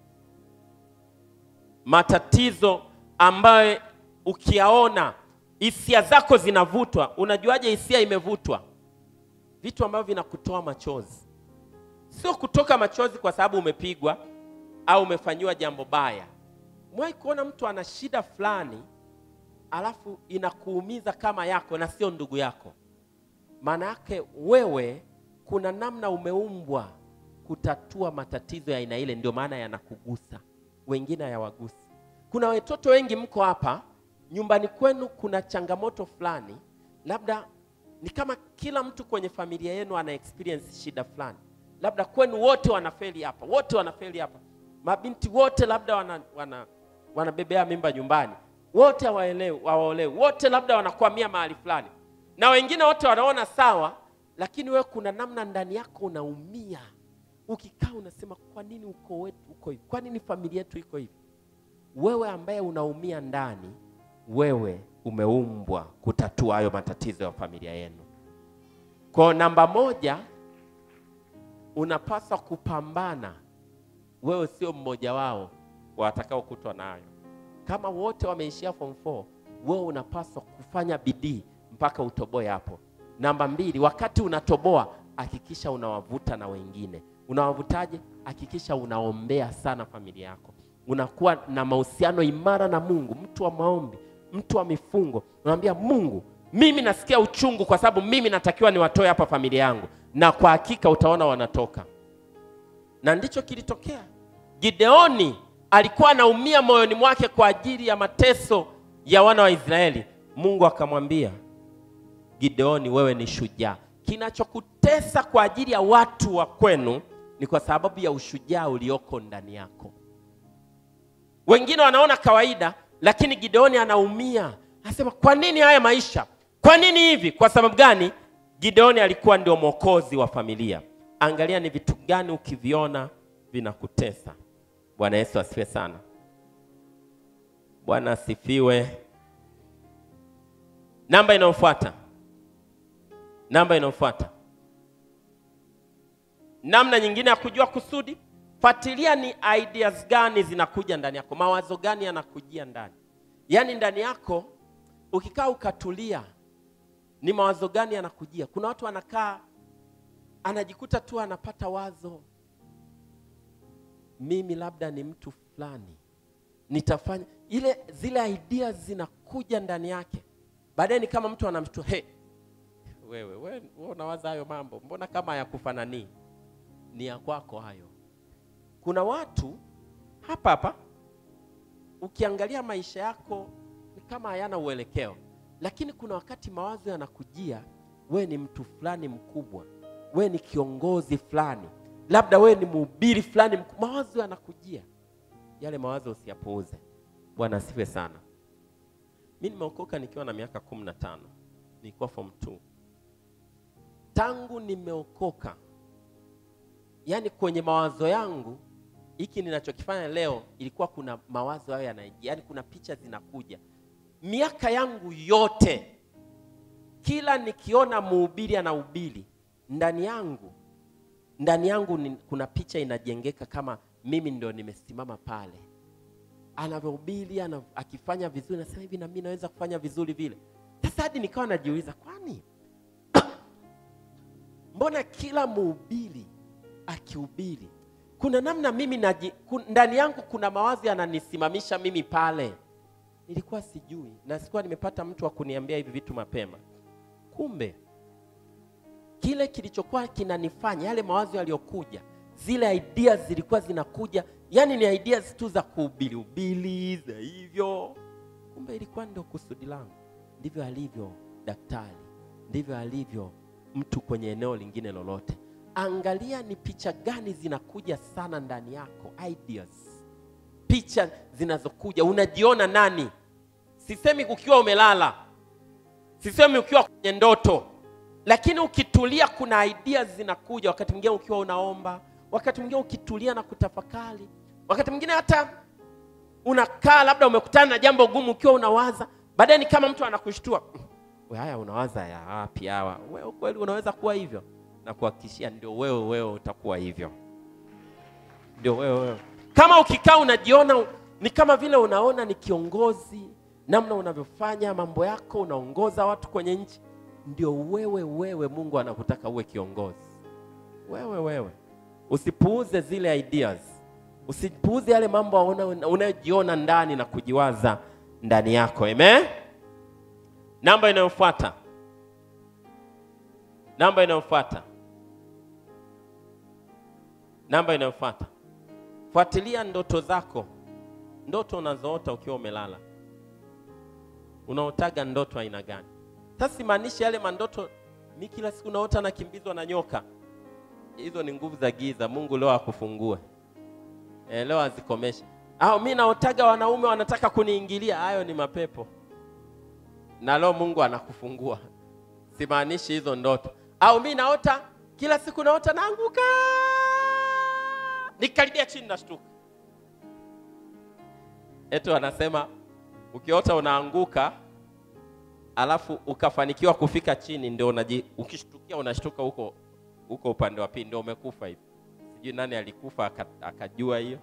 matatizo ambayo ukiyaona hisia zako zinavutwa unajuaje hisia imevutwa vitu ambavyo vinakutoa machozi sio kutoka machozi kwa sababu umepigwa au umefanyiwa jambo baya mwai kuona mtu ana shida fulani alafu inakuumiza kama yako na sio ndugu yako maana yake wewe kuna namna umeumbwa kutatua matatizo ya aina ile ndio maana yanakugusa wengine hayawagusi kuna watoto wengi mko hapa nyumbani kwenu kuna changamoto fulani labda ni kama kila mtu kwenye familia yenu ana experience shida fulani labda kwenu wote wanafeli hapa wote wanafeli hapa mabinti wote labda wana, wana, wanabebea mimba nyumbani wote hawaelewi hawaolewi wote labda wanakwamia mahali fulani na wengine wote wanaona sawa lakini wewe kuna namna ndani yako unaumia ukikaa unasema kwa nini uko wetu uko hivi kwa nini familia yetu iko hivi wewe ambaye unaumia ndani wewe umeumbwa kutatua hayo matatizo ya familia yenu kwa namba moja unapaswa kupambana wewe sio mmoja wao watakaokutwa nayo kama wote wameishia form 4 wewe unapaswa kufanya bidii mpaka utoboe hapo namba mbili wakati unatoboa hakikisha unawavuta na wengine unawavutaje hakikisha unaombea sana familia yako unakuwa na mahusiano imara na mungu mtu wa maombi mtu wa mifungo unamwambia mungu mimi nasikia uchungu kwa sababu mimi natakiwa niwatoe hapa familia yangu na kwa hakika utaona wanatoka na ndicho kilitokea gideoni alikuwa anaumia moyoni mwake kwa ajili ya mateso ya wana wa israeli mungu akamwambia gideoni wewe ni shujaa kinachokutesa kwa ajili ya watu wa kwenu ni kwa sababu ya ushujaa ulioko ndani yako wengine wanaona kawaida lakini gideoni anaumia anasema kwa nini haya maisha kwa nini hivi kwa sababu gani gideoni alikuwa ndio mwokozi wa familia angalia ni vitu gani ukiviona vinakutesa bwana yesu asifiwe sana bwana asifiwe namba inayofuata namba inayofuata namna nyingine ya kujua kusudi fuatilia ni ideas gani zinakuja ndani yako mawazo gani yanakujia ndani yaani ndani yako ukikaa ukatulia ni mawazo gani yanakujia kuna watu wanakaa anajikuta tu anapata wazo mimi labda ni mtu fulani nitafanya ile zile ideas zinakuja ndani yake baadaye ni kama mtu anamshtua hey, wewe wewe wewe unawaza hayo mambo mbona kama hayakufananii ni ya kwako hayo kuna watu hapa hapa ukiangalia maisha yako ni kama hayana uelekeo lakini kuna wakati mawazo yanakujia we ni mtu fulani mkubwa we ni kiongozi fulani labda we ni mhubiri fulani mku- mawazo yanakujia yale mawazo usiyapuuze bwana asifiwe sana mi nimeokoka nikiwa na miaka kumi na tano nilikuwa form 2 tangu nimeokoka yaani kwenye mawazo yangu hiki ninachokifanya leo ilikuwa kuna mawazo hayo yanaingia yaani kuna picha zinakuja miaka yangu yote kila nikiona mhubiri anahubiri ndani yangu ndani yangu ni, kuna picha inajengeka kama mimi ndio nimesimama pale anavyohubiri ana, akifanya vizuri nasema hivi na mimi naweza kufanya vizuri vile sasa hadi nikawa najiuliza kwani mbona kila mhubiri akihubiri kuna namna mimi naji, kun, ndani yangu kuna mawazo yananisimamisha mimi pale nilikuwa sijui na sikuwa nimepata mtu wa kuniambia hivi vitu mapema kumbe kile kilichokuwa kinanifanya yale mawazo yaliyokuja zile ideas zilikuwa zinakuja yani ni ideas tu za kuhubiri ubili za hivyo kumbe ilikuwa ndio kusudi langu ndivyo alivyo daktari ndivyo alivyo mtu kwenye eneo lingine lolote angalia ni picha gani zinakuja sana ndani yako ideas picha zinazokuja unajiona nani sisemi ukiwa umelala sisemi ukiwa kwenye ndoto lakini ukitulia kuna ideas zinakuja wakati mwingine ukiwa unaomba wakati mwingine ukitulia na kutafakari wakati mwingine hata unakaa labda umekutana na jambo gumu ukiwa unawaza baadaye ni kama mtu anakushtua we haya unawaza ya wapi hawa wewe kweli unaweza kuwa hivyo na kuhakikishia ndio wewe wewe utakuwa hivyo ndio wewe wewe kama ukikaa unajiona ni kama vile unaona ni kiongozi namna unavyofanya mambo yako unaongoza watu kwenye nchi ndio wewe wewe mungu anakutaka uwe kiongozi wewe wewe usipuuze zile ideas usipuuze yale mambo una- unayojiona ndani na kujiwaza ndani yako amen namba inayofuata namba inayofuata namba inayofuata fuatilia ndoto zako ndoto unazoota ukiwa umelala unaotaga ndoto aina gani sasa simaanishi yale mandoto mi kila siku naota nakimbizwa na nyoka hizo ni nguvu za giza mungu leo akufungue e, leo azikomeshe au mi naotaga wanaume wanataka kuniingilia hayo ni mapepo na leo mungu anakufungua simaanishi hizo ndoto au mi naota kila siku naota naanguka nikaribia chini nashtuka etu wanasema ukiota unaanguka alafu ukafanikiwa kufika chini ndio unaji ukishtukia unashtuka huko huko upande wa pili ndio umekufa hivi sijui nani alikufa aka- akajua hiyo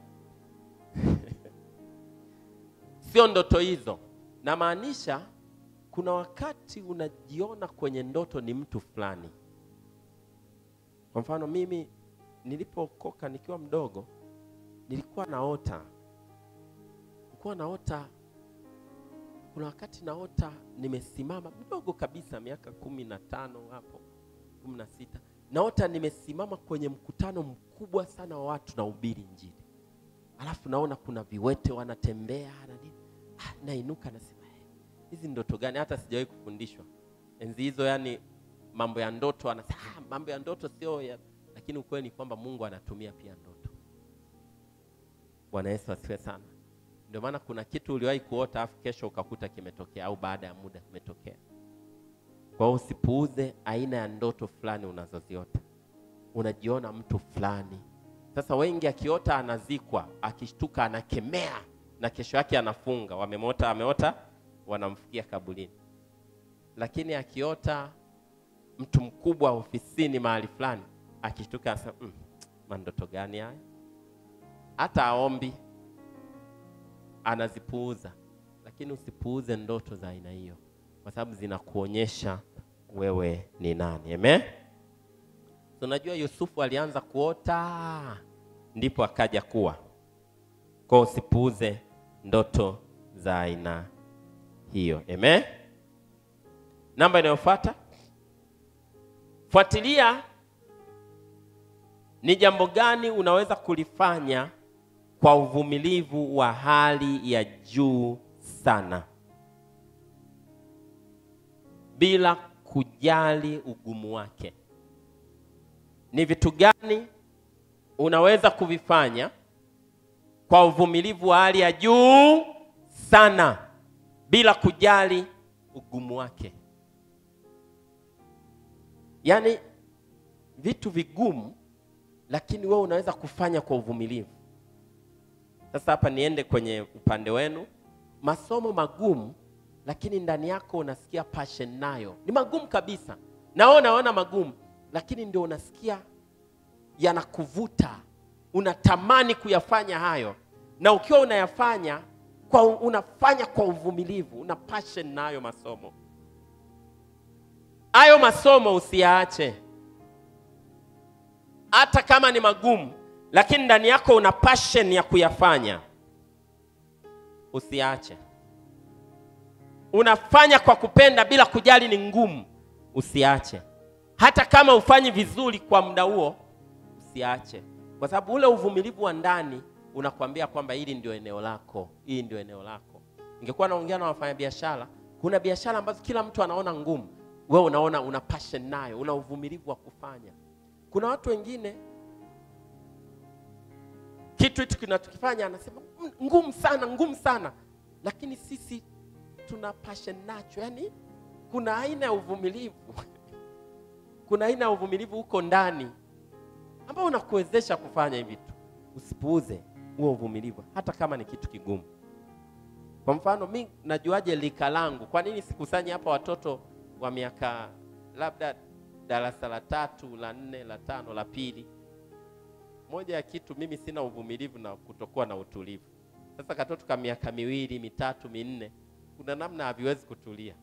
sio ndoto hizo namaanisha kuna wakati unajiona kwenye ndoto ni mtu fulani kwa mfano mimi nilipookoka nikiwa mdogo nilikuwa naota nilikuwa naota kuna wakati naota nimesimama mdogo kabisa miaka kumi na tano hapo kumi na sita naota nimesimama kwenye mkutano mkubwa sana wa watu na ubiri njiri alafu naona kuna viwete wanatembea na nini ah, nainuka nasema "Eh, hizi ndoto gani hata sijawahi kufundishwa enzi hizo yani mambo ya ndoto anasema ah, mambo ya ndoto sio ya lakini ukweli ni kwamba mungu anatumia pia ndoto bwana yesu asifiwe sana ndio maana kuna kitu uliwahi kuota afu kesho ukakuta kimetokea au baada ya muda kimetokea kwa hiyo usipuuze aina ya ndoto fulani unazoziota unajiona mtu fulani sasa wengi akiota anazikwa akishtuka anakemea na kesho yake anafunga wamemota ameota wanamfikia kabulini lakini akiota mtu mkubwa ofisini mahali fulani akishtuka anasema mm, mandoto gani haya hata aombi anazipuuza lakini usipuuze ndoto za aina hiyo kwa sababu zinakuonyesha wewe ni nani amen so, unajua yusufu alianza kuota ndipo akaja kuwa kwa hiyo usipuuze ndoto za aina hiyo amen namba inayofuata fuatilia ni jambo gani unaweza kulifanya kwa uvumilivu wa hali ya juu sana bila kujali ugumu wake ni vitu gani unaweza kuvifanya kwa uvumilivu wa hali ya juu sana bila kujali ugumu wake yaani vitu vigumu lakini wewe unaweza kufanya kwa uvumilivu sasa hapa niende kwenye upande wenu masomo magumu lakini ndani yako unasikia passion nayo ni magumu kabisa nao naona magumu lakini ndio unasikia yanakuvuta unatamani kuyafanya hayo na ukiwa unayafanya kwa unafanya kwa uvumilivu una passion na hayo masomo hayo masomo usiyaache hata kama ni magumu, lakini ndani yako una passion ya kuyafanya, usiache. Unafanya kwa kupenda bila kujali ni ngumu, usiache. Hata kama ufanyi vizuri kwa muda huo, usiache, kwa sababu ule uvumilivu wa ndani unakwambia kwamba hili ndio eneo lako, hii ndio eneo lako. Ningekuwa naongea na wafanyabiashara, kuna biashara ambazo kila mtu anaona ngumu, wewe unaona una passion nayo, una uvumilivu wa kufanya. Kuna watu wengine kitu hitu kinachokifanya anasema "Mm, ngumu sana, ngumu sana, lakini sisi tuna passion nacho. Yani kuna aina ya uvumilivu kuna aina ya uvumilivu huko ndani ambao unakuwezesha kufanya hivi vitu. Usipuuze huo uvumilivu, hata kama ni kitu kigumu. Kwa mfano, mi najuaje lika langu? Kwa nini sikusanyi hapa watoto wa miaka labda darasa la tatu, la nne, la tano, la pili? Moja ya kitu mimi sina uvumilivu na kutokuwa na utulivu. Sasa katoto ka miaka miwili, mitatu, minne, kuna namna haviwezi kutulia.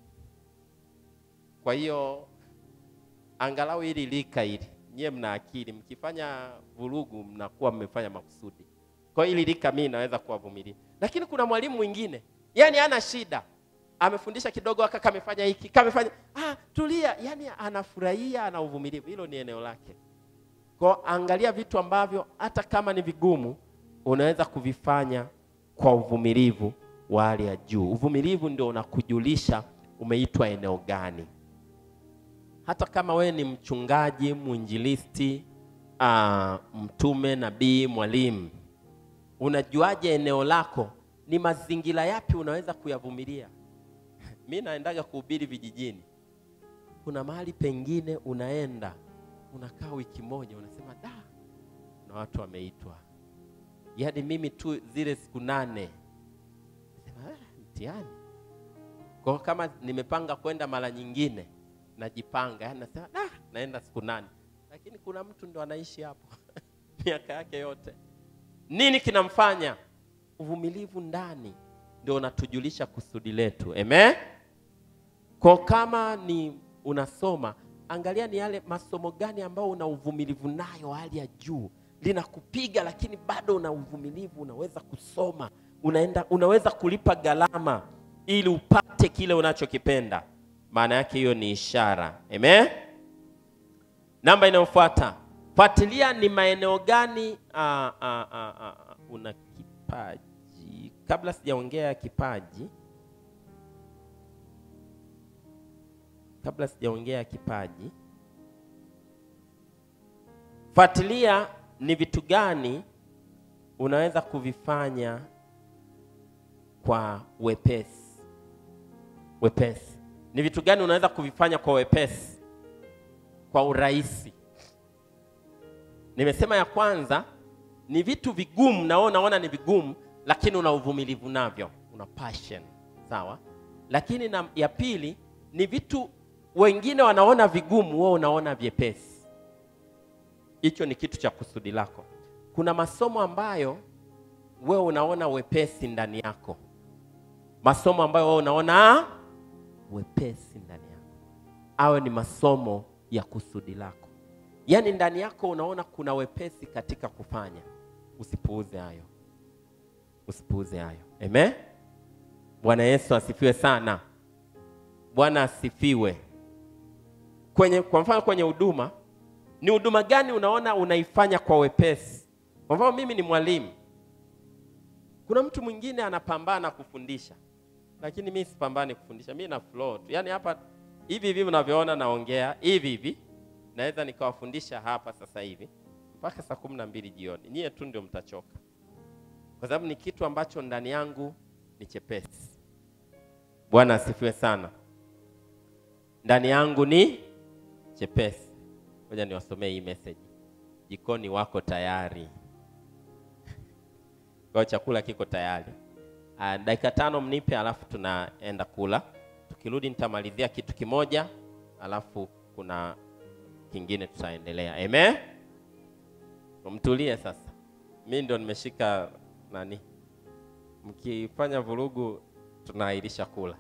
Kwa hiyo angalau hili lika hili, nyie mna akili, mkifanya vurugu mnakuwa mmefanya makusudi. Kwa hiyo hili lika mimi naweza kuwavumilia, lakini kuna mwalimu mwingine, yani hana shida, amefundisha kidogo, aka kamefanya hiki kamefanya, ah, tulia, yani anafurahia, ana uvumilivu. Hilo ni eneo lake. Kwa angalia vitu ambavyo hata kama ni vigumu, unaweza kuvifanya kwa uvumilivu wa hali ya juu. Uvumilivu ndio unakujulisha umeitwa eneo gani hata kama wewe ni mchungaji, mwinjilisti, uh, mtume, nabii, mwalimu, unajuaje eneo lako? Ni mazingira yapi unaweza kuyavumilia? Mi naendaga kuhubiri vijijini, kuna mahali pengine unaenda unakaa wiki moja, unasema da, na watu wameitwa, yaani mimi tu zile siku nane nasema ah, mtihani kwa kama nimepanga kwenda mara nyingine najipanga yani nasema da, naenda siku nane, lakini kuna mtu ndo anaishi hapo miaka yake yote. Nini kinamfanya? Uvumilivu ndani ndio unatujulisha kusudi letu. Amen. Kwa kama ni unasoma, angalia ni yale masomo gani ambayo una uvumilivu nayo hali ya juu, linakupiga lakini bado una uvumilivu, unaweza kusoma, unaenda, unaweza kulipa gharama ili upate kile unachokipenda maana yake hiyo ni ishara. Amen. Namba inayofuata, fuatilia ni maeneo gani ah, ah, ah, ah, una kipaji. Kabla sijaongea kipaji, kabla sijaongea kipaji, fuatilia ni vitu gani unaweza kuvifanya kwa wepesi. Wepesi ni vitu gani unaweza kuvifanya kwa wepesi, kwa urahisi? Nimesema ya kwanza ni vitu vigumu, na wewe unaona ni vigumu, lakini una uvumilivu navyo, una passion, sawa. Lakini na ya pili ni vitu wengine wanaona vigumu, wewe unaona vyepesi. Hicho ni kitu cha kusudi lako. Kuna masomo ambayo wewe unaona wepesi ndani yako, masomo ambayo wewe unaona wepesi ndani yako, awe ni masomo ya kusudi lako, yaani ndani yako unaona kuna wepesi katika kufanya. Usipuuze hayo, usipuuze hayo. Amen. Bwana Yesu asifiwe sana. Bwana asifiwe. Kwenye kwa mfano, kwenye huduma, ni huduma gani unaona unaifanya kwa wepesi? Kwa mfano, mimi ni mwalimu, kuna mtu mwingine anapambana kufundisha lakini mi sipambani kufundisha, mi na flow tu. Yaani hapa hivi hivi mnavyoona naongea hivi hivi, naweza nikawafundisha hapa sasa hivi mpaka saa kumi na mbili jioni. Nyie tu ndio mtachoka, kwa sababu ni kitu ambacho ndani yangu ni chepesi. Bwana asifiwe sana. Ndani yangu ni chepesi. Ngoja niwasomee hii message. Jikoni wako tayari, kwa chakula kiko tayari. Uh, dakika tano mnipe, alafu tunaenda kula. Tukirudi nitamalizia kitu kimoja, alafu kuna kingine tutaendelea. Amen. Mtulie sasa, mi ndo nimeshika nani. Mkifanya vurugu, tunaahirisha kula.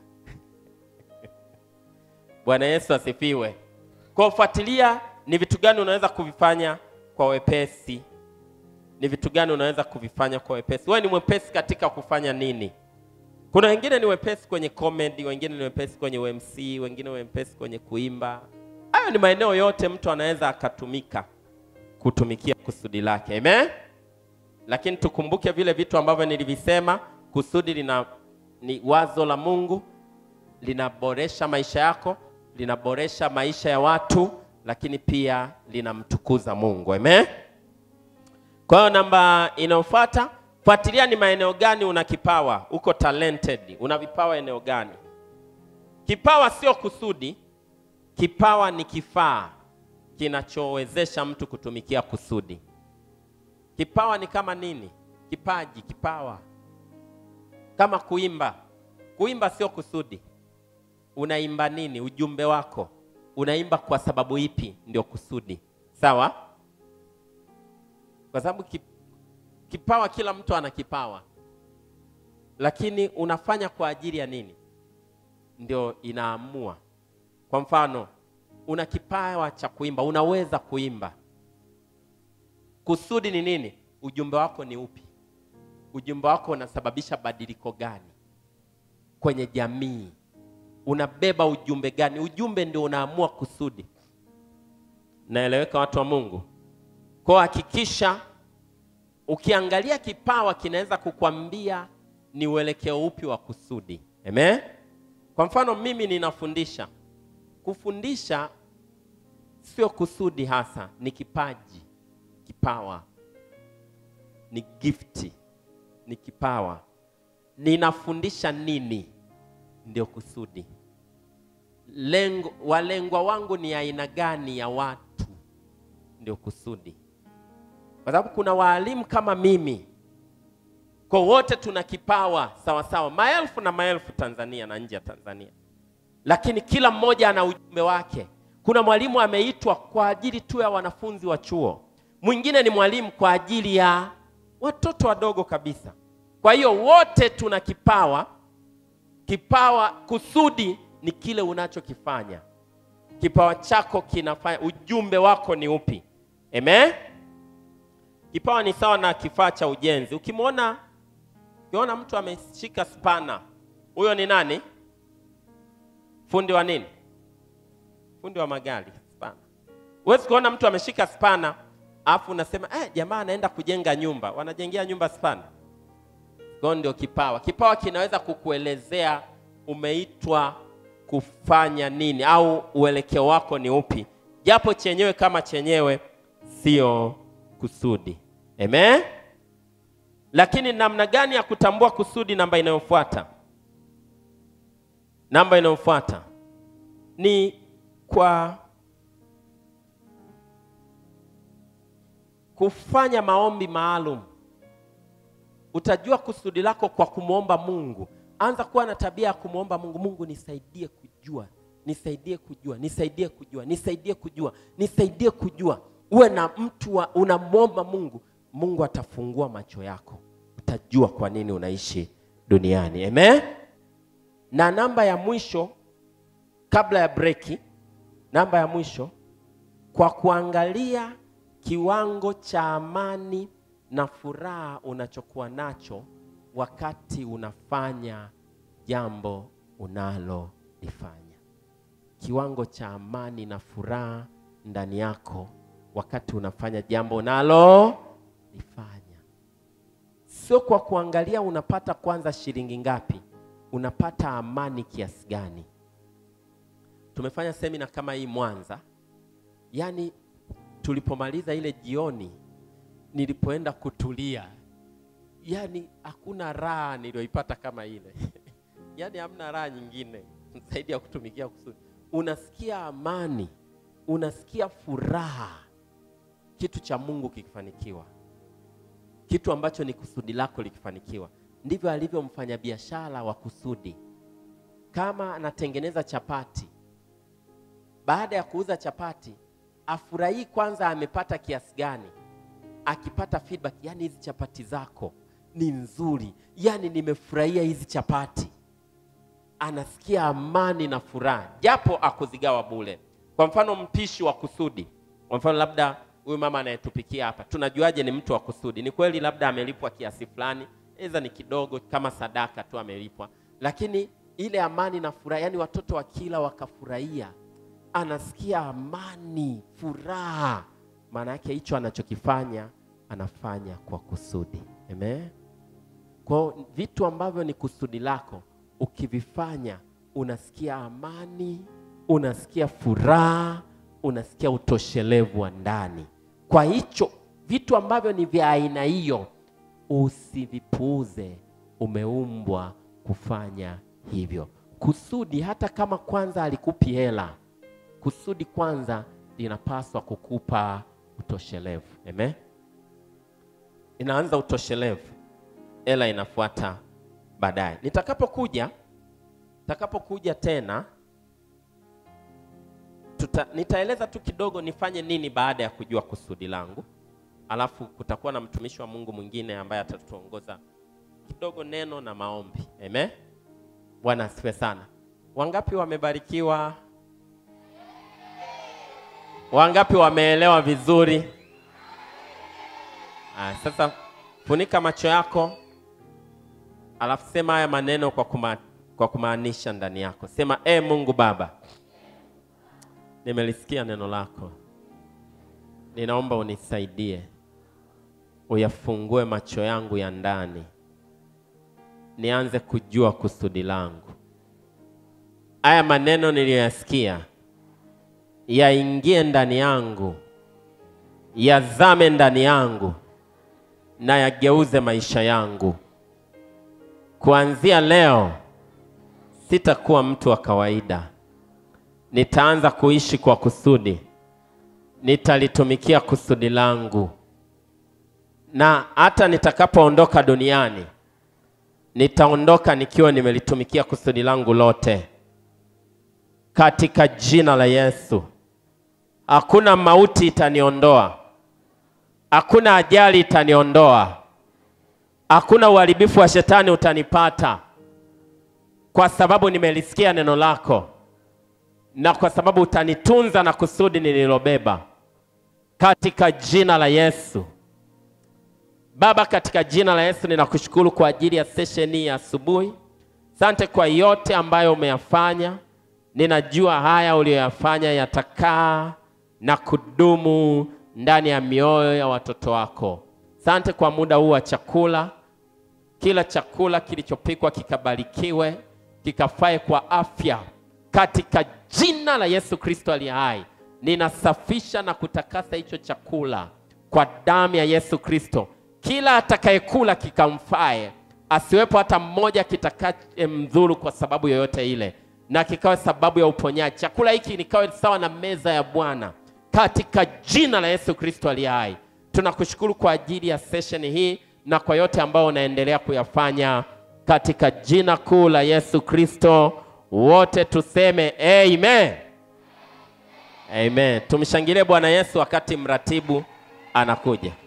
Bwana Yesu asifiwe. Kwa kufuatilia, ni vitu gani unaweza kuvifanya kwa wepesi. Ni vitu gani unaweza kuvifanya kwa wepesi? Wewe ni mwepesi katika kufanya nini? Kuna wengine ni wepesi kwenye comedy, wengine ni wepesi kwenye UMC, wengine wepesi kwenye kuimba. Hayo ni maeneo yote mtu anaweza akatumika kutumikia kusudi lake. Amen. Lakini tukumbuke vile vitu ambavyo nilivisema, kusudi lina ni wazo la Mungu, linaboresha maisha yako, linaboresha maisha ya watu, lakini pia linamtukuza Mungu. Amen. Kwa hiyo namba inayofuata, fuatilia ni maeneo gani una kipawa, uko talented, una vipawa eneo gani? Kipawa sio kusudi, kipawa ni kifaa kinachowezesha mtu kutumikia kusudi. Kipawa ni kama nini? Kipaji, kipawa kama kuimba. Kuimba sio kusudi. Unaimba nini? Ujumbe wako unaimba kwa sababu ipi? Ndio kusudi, sawa? Kwa sababu ki- kipawa, kila mtu ana kipawa, lakini unafanya kwa ajili ya nini? Ndio inaamua. Kwa mfano, una kipawa cha kuimba, unaweza kuimba. Kusudi ni nini? Ujumbe wako ni upi? Ujumbe wako unasababisha badiliko gani kwenye jamii? Unabeba ujumbe gani? Ujumbe ndio unaamua kusudi. Naeleweka, watu wa Mungu? Kwa hakikisha ukiangalia kipawa kinaweza kukwambia ni uelekeo upi wa kusudi. Amen. Kwa mfano mimi ninafundisha. Kufundisha sio kusudi hasa, ni kipaji, kipawa, ni gifti, ni kipawa. Ninafundisha nini? Ndio kusudi. Lengo, walengwa wangu ni aina gani ya watu? Ndio kusudi, kwa sababu kuna waalimu kama mimi, kwa wote tuna kipawa sawa sawa, maelfu na maelfu Tanzania na nje ya Tanzania, lakini kila mmoja ana ujumbe wake. Kuna mwalimu ameitwa kwa ajili tu ya wanafunzi wa chuo, mwingine ni mwalimu kwa ajili ya watoto wadogo kabisa. Kwa hiyo wote tuna kipawa. Kipawa, kusudi ni kile unachokifanya. Kipawa chako kinafanya, ujumbe wako ni upi? Amen. Kipawa ni sawa na kifaa cha ujenzi. Ukimwona ukiona mtu ameshika spana, huyo ni nani? Fundi wa nini? Fundi wa magari. Spana. Huwezi kuona mtu ameshika spana afu unasema eh, jamaa anaenda kujenga nyumba. Wanajengea nyumba spana? Kwa ndio kipawa. Kipawa kinaweza kukuelezea umeitwa kufanya nini au uelekeo wako ni upi, japo chenyewe kama chenyewe sio kusudi. Amen. Lakini namna gani ya kutambua kusudi? Namba inayofuata, namba inayofuata ni kwa kufanya maombi maalum. Utajua kusudi lako kwa kumwomba Mungu. Anza kuwa na tabia ya kumwomba Mungu, Mungu nisaidie kujua, nisaidie kujua, nisaidie kujua, nisaidie kujua, nisaidie kujua. Uwe na mtu wa unamwomba Mungu, Mungu atafungua macho yako, utajua kwa nini unaishi duniani. Amen. Na namba ya mwisho kabla ya breki, namba ya mwisho, kwa kuangalia kiwango cha amani na furaha unachokuwa nacho wakati unafanya jambo unalolifanya. Kiwango cha amani na furaha ndani yako wakati unafanya jambo unalolifanya, sio kwa kuangalia unapata kwanza shilingi ngapi, unapata amani kiasi gani. Tumefanya semina kama hii Mwanza, yaani tulipomaliza ile jioni, nilipoenda kutulia yaani hakuna raha niliyoipata kama ile yaani hamna raha nyingine zaidi ya kutumikia kusudi. Unasikia amani, unasikia furaha, kitu cha Mungu kikifanikiwa, kitu ambacho ni kusudi lako likifanikiwa. Ndivyo alivyo mfanyabiashara wa kusudi. Kama anatengeneza chapati, baada ya kuuza chapati afurahii kwanza amepata kiasi gani, akipata feedback, yani hizi chapati zako ni nzuri, yani nimefurahia hizi chapati, anasikia amani na furaha, japo akuzigawa bure. Kwa mfano mpishi wa kusudi, kwa mfano labda huyu mama anayetupikia hapa, tunajuaje ni mtu wa kusudi? Ni kweli labda amelipwa kiasi fulani, aidha ni kidogo kama sadaka tu amelipwa, lakini ile amani na furaha, yani watoto wakila wakafurahia, anasikia amani, furaha. Maana yake hicho anachokifanya anafanya kwa kusudi. Amen. Kwa vitu ambavyo ni kusudi lako ukivifanya, unasikia amani, unasikia furaha, unasikia utoshelevu wa ndani. Kwa hicho vitu ambavyo ni vya aina hiyo usivipuuze, umeumbwa kufanya hivyo. Kusudi hata kama kwanza alikupi hela, kusudi kwanza linapaswa kukupa utoshelevu. Amen. Inaanza utoshelevu, hela inafuata baadaye. Nitakapokuja nitakapokuja tena tuta, nitaeleza tu kidogo nifanye nini baada ya kujua kusudi langu, alafu kutakuwa na mtumishi wa Mungu mwingine ambaye atatuongoza kidogo neno na maombi. Amen. Bwana asifiwe sana. Wangapi wamebarikiwa? Wangapi wameelewa vizuri? Ah, sasa funika macho yako, alafu sema haya maneno kwa, kuma, kwa kumaanisha ndani yako. Sema e Mungu Baba, nimelisikia neno lako, ninaomba unisaidie, uyafungue macho yangu ya ndani, nianze kujua kusudi langu. Haya maneno niliyoyasikia yaingie ndani yangu, yazame ndani yangu na yageuze maisha yangu. Kuanzia leo sitakuwa mtu wa kawaida, nitaanza kuishi kwa kusudi, nitalitumikia kusudi langu, na hata nitakapoondoka duniani nitaondoka nikiwa nimelitumikia kusudi langu lote, katika jina la Yesu. Hakuna mauti itaniondoa, hakuna ajali itaniondoa, hakuna uharibifu wa shetani utanipata, kwa sababu nimelisikia neno lako na kwa sababu utanitunza na kusudi nililobeba, katika jina la Yesu. Baba, katika jina la Yesu ninakushukuru kwa ajili ya sesheni ya asubuhi. Asante kwa yote ambayo umeyafanya. Ninajua haya uliyoyafanya yatakaa na kudumu ndani ya mioyo ya watoto wako. Asante kwa muda huu wa chakula. Kila chakula kilichopikwa kikabarikiwe, kikafae kwa afya, katika jina la Yesu Kristo aliye hai. Ninasafisha na kutakasa hicho chakula kwa damu ya Yesu Kristo. Kila atakayekula kikamfae, asiwepo hata mmoja kitakayemdhuru kwa sababu yoyote ile, na kikawe sababu ya uponyaji. Chakula hiki nikawe sawa na meza ya Bwana katika jina la Yesu Kristo aliye hai. Tunakushukuru kwa ajili ya session hii na kwa yote ambayo unaendelea kuyafanya katika jina kuu la Yesu Kristo. Wote tuseme amen. Amen. Tumshangilie Bwana Yesu wakati mratibu anakuja.